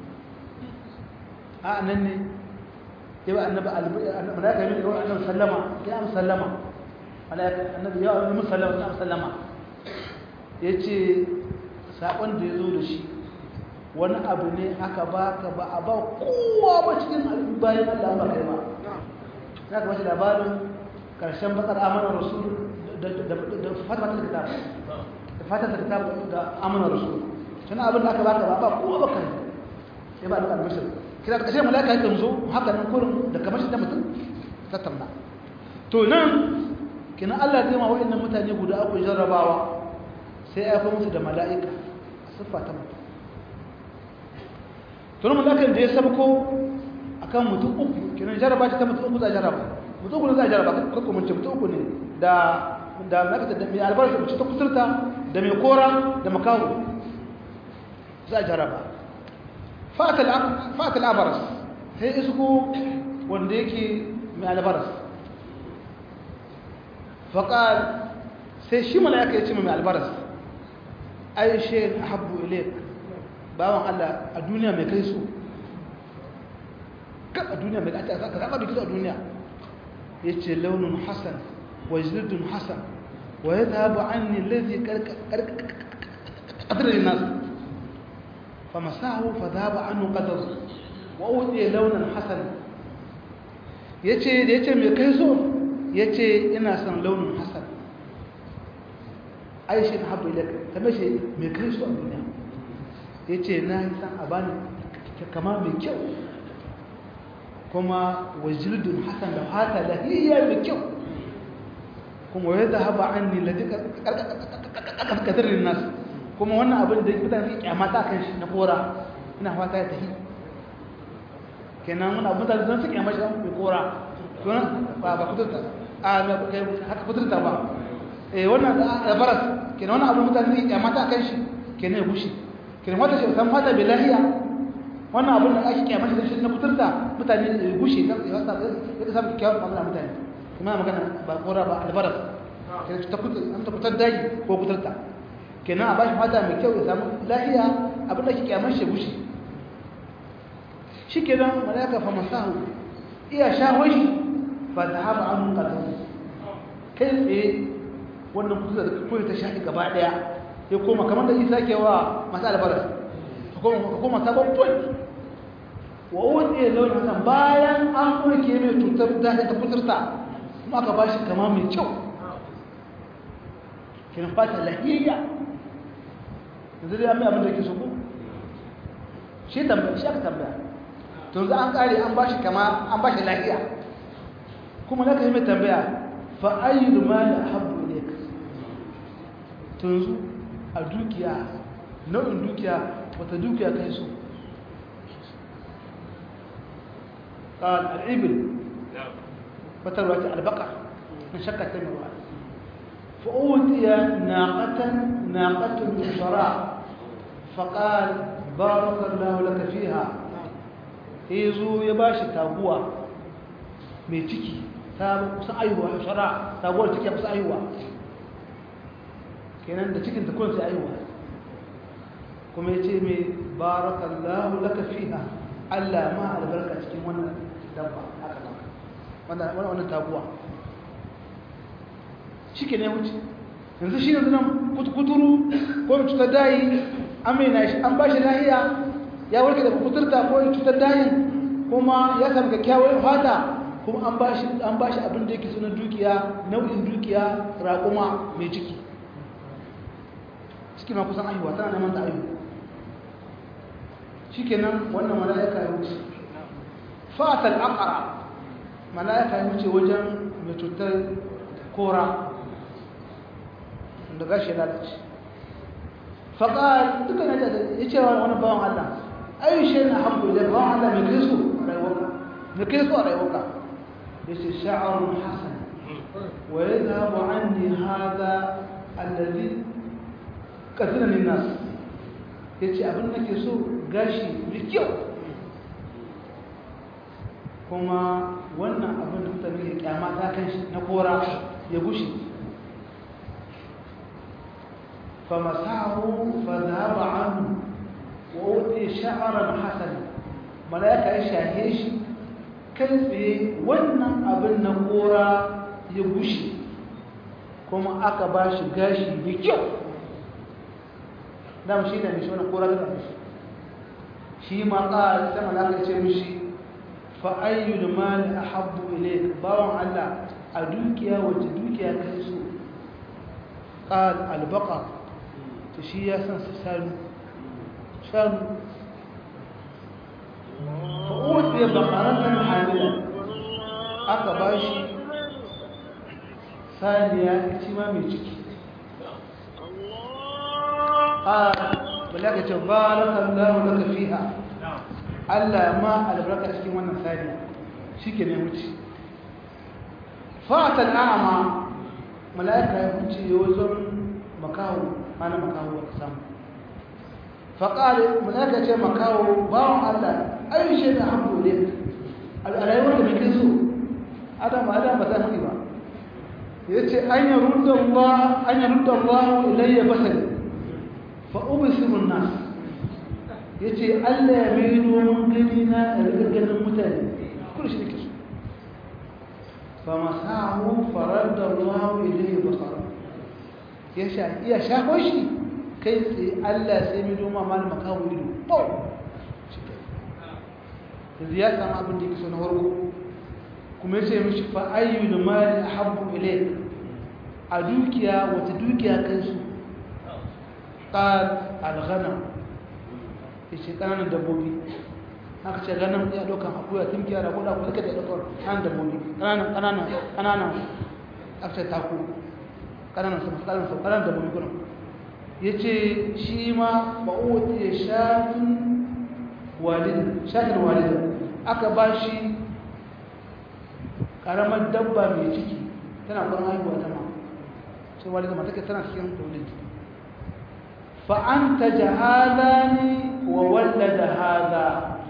a nan ne ya ba annabi mala'ika yi ne annabi sallama ya am sallama annabi ya yi musallama ya musallama ya ce saƙon da ya zo da shi wani abu ne aka ba ka ba a ba kowa ba cikin bayan Allah ba kai ba ya ka bashi labarin ƙarshen bakar amanar rasul da fata da kitab da fata da kitab da amanar rasul tana abin da aka ba ka ba ba kowa ba kai sai ba da albashir kira da ƙarshen malaka yakan zo haka nan kurin da kamar shi da mutum tattauna to nan kina Allah zai ma waɗannan mutane guda uku jarrabawa sai ya kuma musu da mala'ika a siffa ta mutum tun malakan da ya sabko akan mutum uku kinan jarraba ta mutum uku za a jarraba mutum uku ne za a jarraba kan kuma ce mutum uku ne da da makata da mai albarka mace ta kusurta da mai kora da makawo za a jarraba fa'atal abaras sai isko wanda yake mai albaras faƙal sai shi mala'ika ya ce mai albaras ai shi habbu ilaik bawan Allah a duniya mai kai su kan a duniya mai kai ka zaba da kizo a duniya ya ce launin hassan wa jildun hassan wa ya zaɓa an ne lazi ƙadirin nasu fa masahu fa zaɓa an ƙadar wa wuce launin hassan ya ce da ya ce mai kai so ya ce ina son launin hassan aishi na haɓu ilaka ta mashi mai kai su a duniya ya ce na yi san a bani kama mai kyau kuma wajirdun hassan da hata lahiyya mai kyau kuma yadda haɓa an ni ladi ƙarƙatarin nasu kuma wannan abin da mutane su kyamata kan shi na kora ina fata ya tafi kenan wani abin da zan su kyamata mai kora ba ba kuturta a haka kuturta ba eh wannan albaras kenan wannan abu mutane ne kyamata kan shi kenan ya gushe kenan wata shi san fata bilahiya wannan abun da ake kyamata da shi na kuturta mutane ya gushe kan ya sa ya samu kyawun mu'amala mutane kuma magana ba kora ba albaras kenan ta kutur an ta kutar daji ko kuturta kenan a bashi fata mai kyau ya samu lahiya abin da ake kyamar shi ya gushe shi kenan malaka fa masahu iya shahon shi fa dhahaba an qadahu kai tsaye wannan kusa da koyi ta shaɗi gaba ɗaya ya koma kamar da isa ke wa masu albaras ka koma sabon point wa wani launin hasan bayan an ɗauke mai cutar da ta kuturta kuma aka ba shi kama mai kyau kiran fata lahiyya yanzu dai an mai abin da ke so ko shi tambaya shi aka tambaya to yanzu an kare an ba shi kama an ba shi lahiya kuma na ka yi mai tambaya fa ayyul mali ahabbu ilayka to yanzu a dukiya nau'in dukiya wata dukiya kai so قال الإبل فتروى البقر من شكة الموال فأوتي ناقة ناقة من شراء فقال بارك الله لك فيها يزو يباشي تابوا ميتيكي تابوا kusa aihuwa shara sabuwar ciki kusa aihuwa kenan da cikin ta kun sai aihuwa kuma yace mai barakallahu laka fiha Allah ma albarka cikin wannan dabba haka nan wannan wannan taguwa shike ne wuce yanzu shi ne nan kuturu ko cutar dayi an mai na shi an ba shi lahiya ya warke da kuturta ko cutar dayi kuma ya samu kyakkyawar fata kuma an ba shi an ba shi abin da yake suna dukiya nau'in dukiya raƙuma mai ciki ciki ma kusan aihuwa tana neman ta aihu shikenan wannan mala'ika ya wuce fatal aqra mala'ika ya wuce wajen mai cutar kora da gashi lalace faƙar duka na ya ce wa wani bawan Allah ayi shi na haɓu da bawan Allah mai kai su a rayuwarka mai kai su a rayuwarka ya ce sha'arun hasan wa ya zaɓa an ne haza allazi ƙasina min nasu ya ce abin da ke so gashi mai kyau kuma wannan abin da mutane ya kyama ta kan shi na kora ya gushe فمسحه فذهب عنه وأوتي شعرا حسنا ملائكة يشاهيش كيف wannan abin na kora ya gushe kuma aka ba shi gashi mai kyau dama shi ne mishi wani kora da mishi shi ma ƙa sai malaka ce mishi fa ayyul mali ahabbu ilayk bawan Allah a dukiya wacce dukiya kai so qal al baqar to shi ya san su shanu shanu fa'ud ya bakaratan hamila aka ba shi saniya ci ma mai ciki a balaka ce barakallahu laka fiha Allah ma albarka cikin wannan saniya shike ne wuce fa'atan a'ma mala'ika ya wuce wajen makawo mana makawo ka samu faƙari mulaka ce makawo bawon allah ayi shi da hamdu ne a rayuwar da muke so adam adam ba za su ba ya ce an yi rudda allah an yi rudda allah ilayya basari fa ubisimun nas ya ce allah ya mai domin gani na ganin mutane kuma shi nake so fa masahu farar da allah ilayya basara ya iya shafo shi kai tsaye Allah sai mai doma mal makawo ido to yanzu ya samu abin da yake so na warko kuma ya ce mishi fa ayyul mali ahabbu ilayk a dukiya wata dukiya kai su qal al ghanam yace kananan dabbobi haka ce ganin ya dokan akuya tunkiya da kuda ko duka da dokar kan dabbobi kananan kananan kananan aka ce taku ƙananan sama ƙananan sama ƙananan da mulkunan ya ce shi ma ba'uwa ya shafin walidin shafin walidin aka ba shi ƙaramar dabba mai ciki tana ƙwarar haihuwa ta ma sai walidin ma take tana cikin taulid fa'an ta jahaza ne wa wallada haza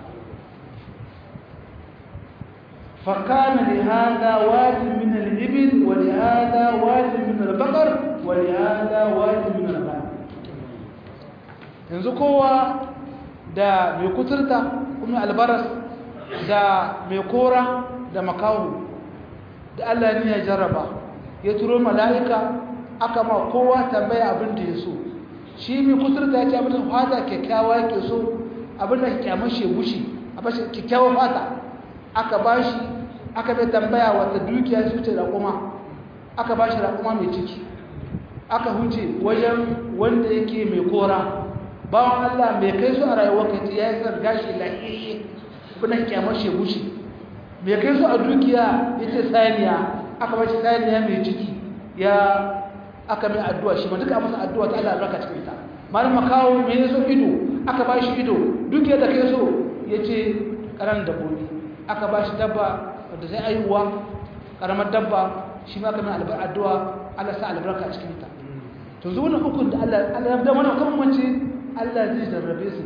فكان لهذا واد من الإبل ولهذا واد من البقر ولهذا واد من الغنم yanzu kowa da mai kuturta kuma albaras da mai kora da makawo da Allah ne ya jarraba ya turo mala'ika aka ma kowa tambaya abin da ya so shi mai kuturta ya ce abin da fata kyakkyawa yake so abin da kyamar shi gushi a bashi kyakkyawar fata aka bashi aka bai tambaya wata dukiya su ce raƙuma aka bashi raƙuma mai ciki aka huce wajen wanda yake mai kora bawan Allah mai kai su a rayuwar kai ya yi zarga shi lahiyayye kuna kyamar shebushi mai kai su a dukiya ya ce saniya aka bashi saniya mai ciki ya aka mai addu'a shi ma duka masa addu'a ta Allah albarka cikin ta malam makawo me yaso ido aka bashi ido dukiya da kai so yace karan dabbobi aka bashi dabba da sai aihuwa karamar dabba shi ma aka mai albarka addu'a Allah sa albarka cikin ta to zo wannan hukun da Allah Allah ya da mana kuma mace Allah zai jarrabe su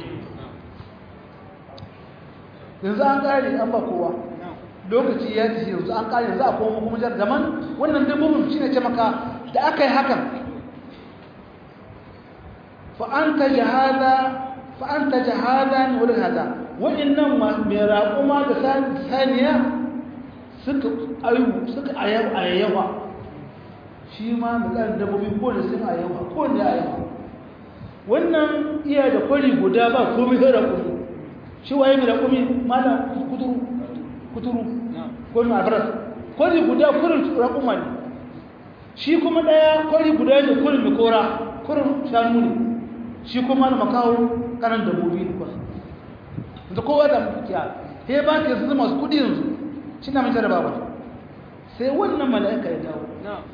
yanzu an kare an ba kowa lokaci ya ci yanzu an kare yanzu a koma kuma jar zaman wannan dabbobin shine ce maka da aka yi hakan fa anta jahada fa anta jahada ne wurin hada wa'annan mai raƙuma da saniya suka ayu suka ayyawa shi ma misalin dabbobi ko da sun ayyawa ko da ayyawa wannan iya da kwari guda ba komai sai raƙumi shi waye mai raƙumi malam kuturu kuturu ko mai albaras kwari guda kurin raƙuma ne shi kuma ɗaya kwari guda ne kurin mai kora kurin shanu ne shi kuma na makawo kanan dabbobi ne kwas da kowa da mukiya he ba ka yanzu masu kudi yanzu shi na mai jarabawa sai wannan mala'ika ya dawo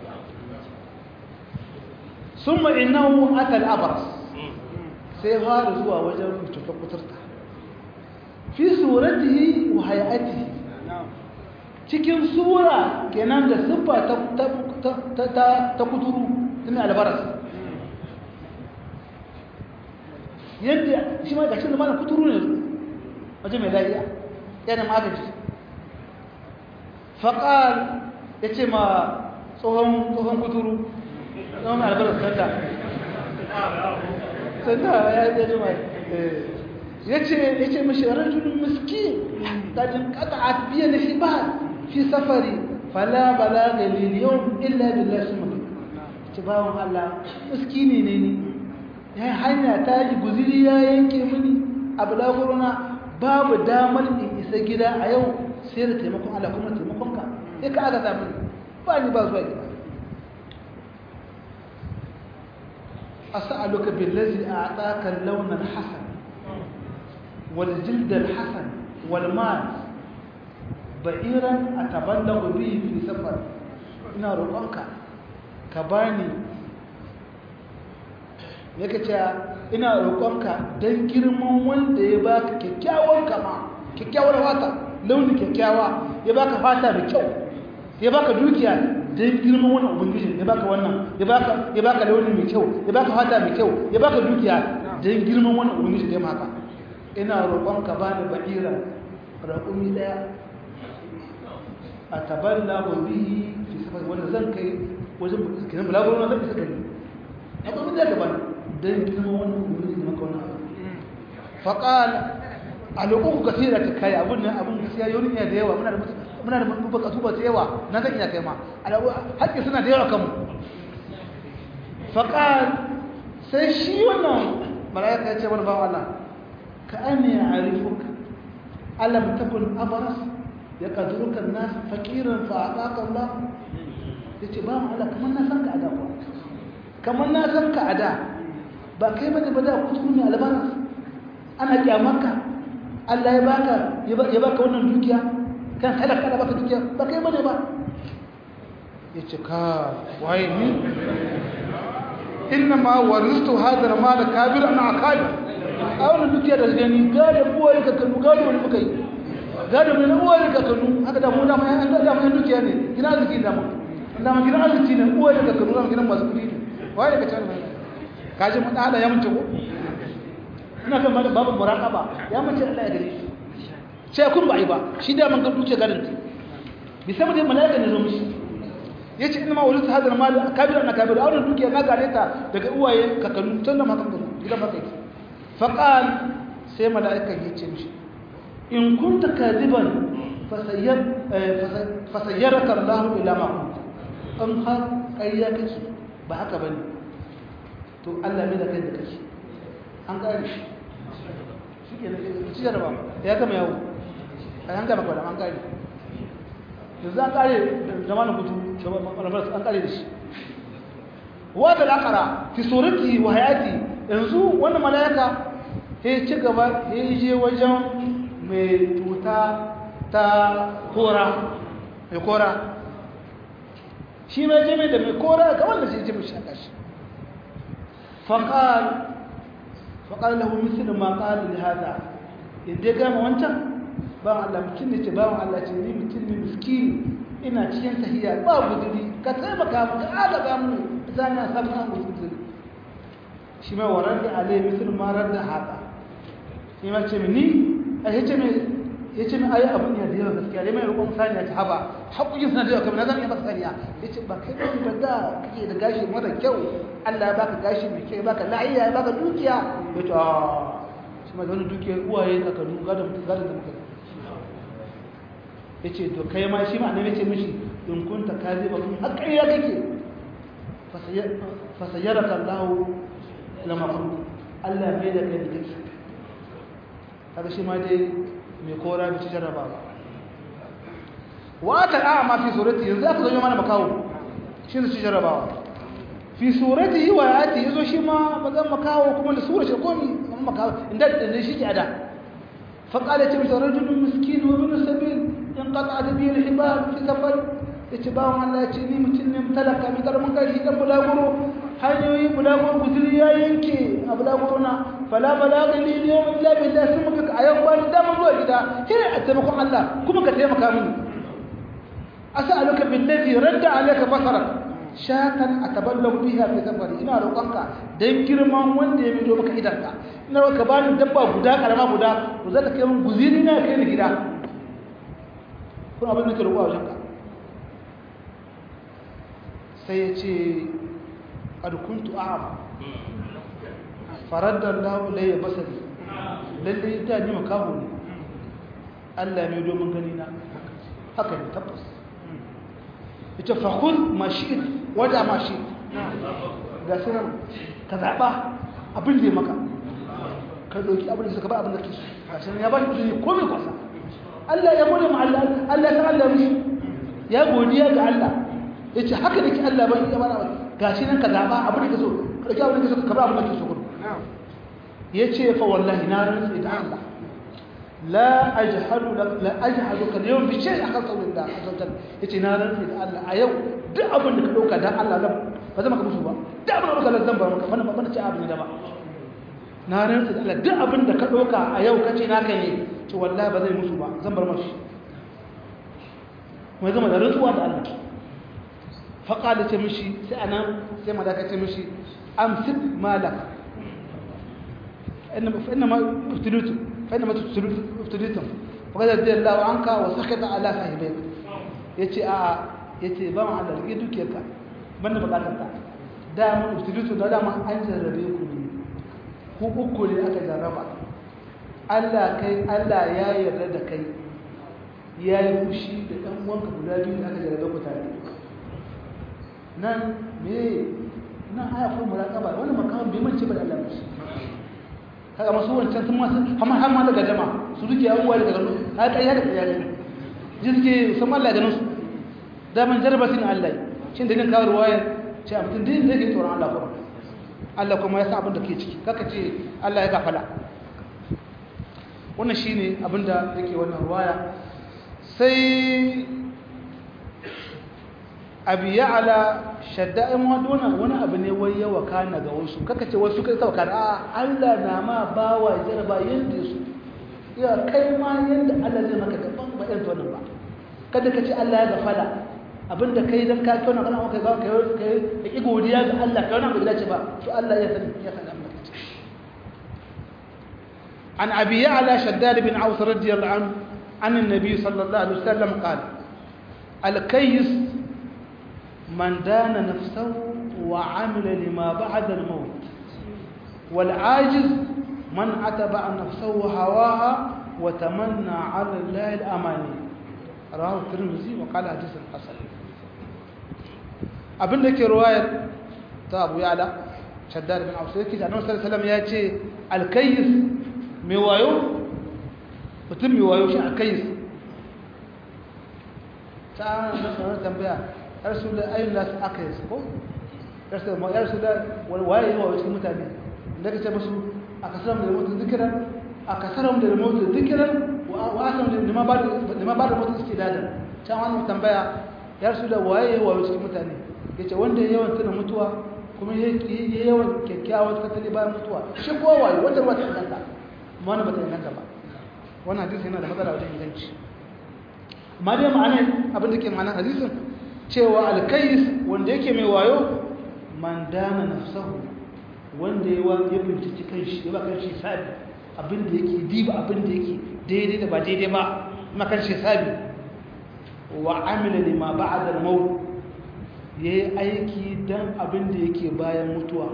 sun ma'inahu atal abras sai fara zuwa wajen cutar kuturta fi suratihi wa hayatihi cikin sura kenan da siffa ta kuturu tun albaras yadda shi ma gashin da mana kuturu ne waje mai lafiya yana magaji faƙal ya ce ma tsohon kuturu tsohon albaras sanda sanda ya yi ɗaya jima ya ce mashi rajulun miski tajin ƙata a biya da shi ba fi safari fala bala ga liliyon illa billah su mutu ce bawon Allah miskini ne ni ya hanya ta yi guziri ya yanke mini a bulaguruna babu damar in isa gida a yau sai da taimakon Allah kuma taimakon ka sai ka aka samu ba ni ba zuwa gida as'aluka billazi a'taka al-lawn al-hasan wal jild al-hasan wal mal ba'iran ataballagu bihi fi safar ina roƙonka ka bani yake cewa ina roƙonka don girman wanda ya baka kyakkyawan kama kyakkyawar fata launi kyakkyawa ya baka fata da kyau ya baka dukiya don girman wannan ubangiji ya baka wannan ya baka ya baka launi mai kyau ya baka fata mai kyau ya baka dukiya don girman wannan ubangiji da ya maka ina roƙonka bani ba'ira raƙumi daya a taballa wa bihi fi safar wanda zan kai wajen kiran bulaguro na zan isa gani akwai da gaban don girma wannan ubangiji maka wannan abu faƙal a lokacin kasira ta kai abun nan abun gaskiya yau ne da yawa muna da muna da bukatu ba ta yawa na zan iya kai ma haƙƙi suna da yawa kanmu faƙal sai shi wannan mala'ika ya ce wani bawa Allah ka ani ya arifuka alam takun abaras ya kaduruka nas fakiran fa ataka Allah yace ba mu Allah kamar na san ka ada ko kamar na san ka ada ba kai bane ba da kuskure ne albanas ana kyamarka Allah ya baka ya baka wannan dukiya kan talaka da baka dukiya ba kai bane ba yace ka waye ni innama waristu hadha mal kabir ana akali a wannan dukiya da gani gado buwaye ka kanu gado ne muka yi gado ne na buwaye ka kanu haka da mu da mai an da mai dukiya ne gina arziki da mu da mu gina arziki ne buwaye ka kanu da gina masu kudi ne waye ka tana ka ji mun Allah ya mace ko ina kan babu muraqaba ya mace Allah ya gare shi sai kun ba ai ba shi da man ga dukiya gadon ta bi saboda malaika ne zo mishi yace inna ma walitu hadal mal kabira na kabira wannan dukiya na gare ta daga uwaye ka kanu tun da makan gidan maka yake faƙal sai mala'ikan ya ce mishi in kunta kadiban fasayyaraka Allah ila ma kunta an har ƙarya kake ba haka bane to Allah mai da kai da kake an ƙare shi shi ke da ci jaraba ya gama yawo a yan gama kwadam an kare yanzu an kare zamanin kutu an kare da shi wata lakara fi surati wa hayati yanzu wannan mala'ika ya ci gaba ya je wajen mai tuta ta kora mai kora shi mai jami da mai kora ga wanda shi jami shaka shi faƙal faƙal lahu misali ma ƙal da hada inda gama wancan ba Allah mutum ne ce ba Allah ce ni mutum ne miskini ina cikin tahiyya ba guduri ka taimaka mu ka agaza mu zana samu an guduri shi mai warar da alai misali ma rar da hada shi ma ce ni a yace mai ya ce min ayi abin ya da yawa gaskiya ya mai roƙon saniya ta haba haƙoƙin suna da yawa kamar na zan iya maka saniya ya ce ba kai ɗan ba da kake da gashi mara kyau Allah ya baka gashi mai kyau ya baka la'iya ya baka dukiya ya ce aaa shi ma da wani dukiya uwaye da ka duka da mutum gadon da muka ya ce to kai ma shi ma annabi ce mishi in kunta ka zai ba kuma haƙƙari ya kake fasayyaraka Allah lama kuntu Allah mai da kai da kake kaga shi ma dai mai kora da ci jarraba ba wata a ma fi surati yanzu aka zo mana makawo shi ne ci jarrabawa fi surati yi wa yati yazo shi ma bazan makawo kuma da sura shi komi amma makawo inda da shi ke ada fa qala ta bi rajulun miskin wa ibn sabil in qata'at bi al-hibal fi safar yace ba Allah ya ce ni mutum ne talaka mi karamin kai dan bulaguro hanyoyi bulaguro guzuri ya yanke a bulaguro na fala balaga ni yau illa billahi sun muka a yau bani dama zuwa gida sai a taimakon Allah kuma ka taimaka mini as'aluka billazi radda alayka basara shatan ataballahu biha fi safari ina roƙonka dan girman wanda ya bido maka idanka ina roƙa bani dabba guda karama guda to zaka kai mun guziri na kai ni gida kuma abin da ke roƙo a wajenka sai ya ce qad kuntu a'ma faradda Allah ilayya basari lalle ita ni makaho ne Allah mai domin gani na haka ne tabbas ita fa khudh ma shi'it wada ma shi ga sai ka zaba abin da ya maka ka doki abin da suka ba abin da kake ga sai ya ba shi kudi komai kwasa Allah ya gode ma Allah Allah ya Allah mishi ya godiya ga Allah yace haka nake Allah ba ya bana gashi nan ka zaba abin da kake so ka dauki abin da kake so ka ba abin da kake so ya ce fa wallahi na rantsi da Allah la ajhadu la ajhadu kal yawm bi shay akan qawlillah azza wajal yace na rantsi da Allah a yau duk abin da ka dauka dan Allah zan ba zan maka musu ba duk abin da ka dauka zan bar maka bana bana ce abin da ba na rantsi da Allah duk abin da ka dauka a yau kace naka ne to wallahi ba zai musu ba zan bar mashi mai zama da rantsuwa da Allah faƙa ce mishi sai anan sai malaka ce mishi amsik malaka فإنما ابتليتم فإنما ابتليتم فقد رضي الله عنك وسخط على صاحبيك yace a yace ba mu Allah rike dukiyarka banda bukatar ta da mun ibtilitu da dama an jarrabe ku ne ku uku ne aka jarraba Allah kai Allah ya yarda da kai ya yi fushi da ɗan uwanka guda biyu da aka jarrabe ku tare nan me nan aya ko muraqaba wannan makamin bai mance ba da Allah shi kaga masu wancan sun masu hamar har ma daga jama su duke abubuwa daga gano haka kai da kai ne ji suke san Allah ganin su daman jarbatin Allah shi da nin kawar wayar ce a mutum din zai tsoron Allah kuma Allah kuma ya sa abin da ke ciki kaka ce Allah ya gafala wannan shine abin da yake wannan ruwaya sai abi ya'ala shadda'in wadona wani abu ne wai yawa kana ga wasu kaka ce wasu kai sauka a Allah na ma bawa jarba yanda su ya kai ma yanda Allah zai maka gaban ba irin wannan ba kada ka ce Allah ya gafala abinda kai dan ka kauna kana maka ga kai kai ki godiya ga Allah kai wannan bai dace ba to Allah ya sani ya sani amma عن أبي يعلى شداد بن عوف رضي الله عنه عن النبي صلى الله عليه وسلم قال الكيس من دان نفسه وعمل لما بعد الموت والعاجز من أتبع نفسه هواها وتمنى على الله الأماني رواه الترمذي وقال حديث حسن abin da ke ruwayar ta abu yala shaddad bin ausu yake annabi sallallahu alaihi wasallam ya ce alkayyis mai wayo mutum mai wayo shi a kai ta na tsoron tambaya yar su da ayyun nasu aka yi ko yar su da waye yi wayo cikin mutane da ka ce musu a kasar da mutu zikiran a kasar da mutu zikiran wa asan da lima ba da mutu suke dadan can wani tambaya yar su da waye yi wayo cikin mutane ya ce wanda ya yawan tuna mutuwa kuma ya yi yawan kyakkyawan tattali bayan mutuwa shi kowa wayo wanda ba ta inganta amma wani ba ta inganta ba wannan hadisi yana da matsala wajen inganci amma dai ma'anar abin da ke ma'anar hadisin cewa alkais wanda yake mai wayo man dana nafsahu wanda ya binciki kanshi ya ba kanshi sabi abin da yake diba abin da yake daidai da ba daidai ba ma kanshi sabi wa amila lima ba'da al-maut yayi aiki dan abin da yake bayan mutuwa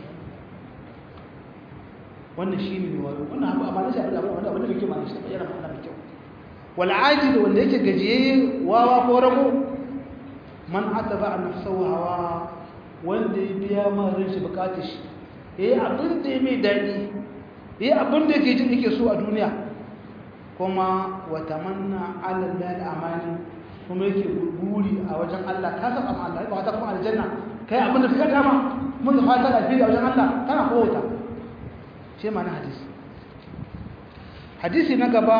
wannan shi ne wayo wannan abu amma nashi abin da wanda abin da yake ma'ana shi yana ma'ana mai kyau wal ajid wanda yake gajiyayye wawa ko rago man ataba nafsahu hawa wanda ya biya ma ran shi bukatar shi yayi abin da ya mai dadi yayi abin da yake jin yake so a duniya kuma wa tamanna ala allahi amani kuma yake guri a wajen Allah ka san amma Allah ba ta kuma aljanna kai abin da ka dama mun da fata da a wajen Allah kana kowata shi ma na hadisi hadisi na gaba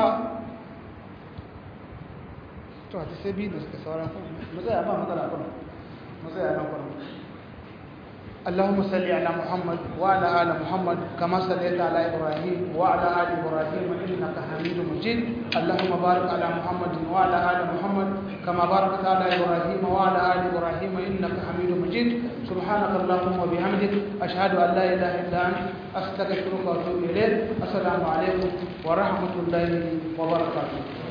to hadisi biyu da suka sauran mu tsaya ba matsala kuma mu tsaya nan kuma اللهم صل على محمد وعلى ال محمد كما صليت على ابراهيم وعلى ال ابراهيم انك حميد مجيد اللهم بارك على محمد وعلى ال محمد كما باركت على ابراهيم وعلى ال ابراهيم انك حميد مجيد سبحانك اللهم وبحمدك اشهد ان لا اله الا انت استغفرك واتوب اليك السلام عليكم ورحمه الله وبركاته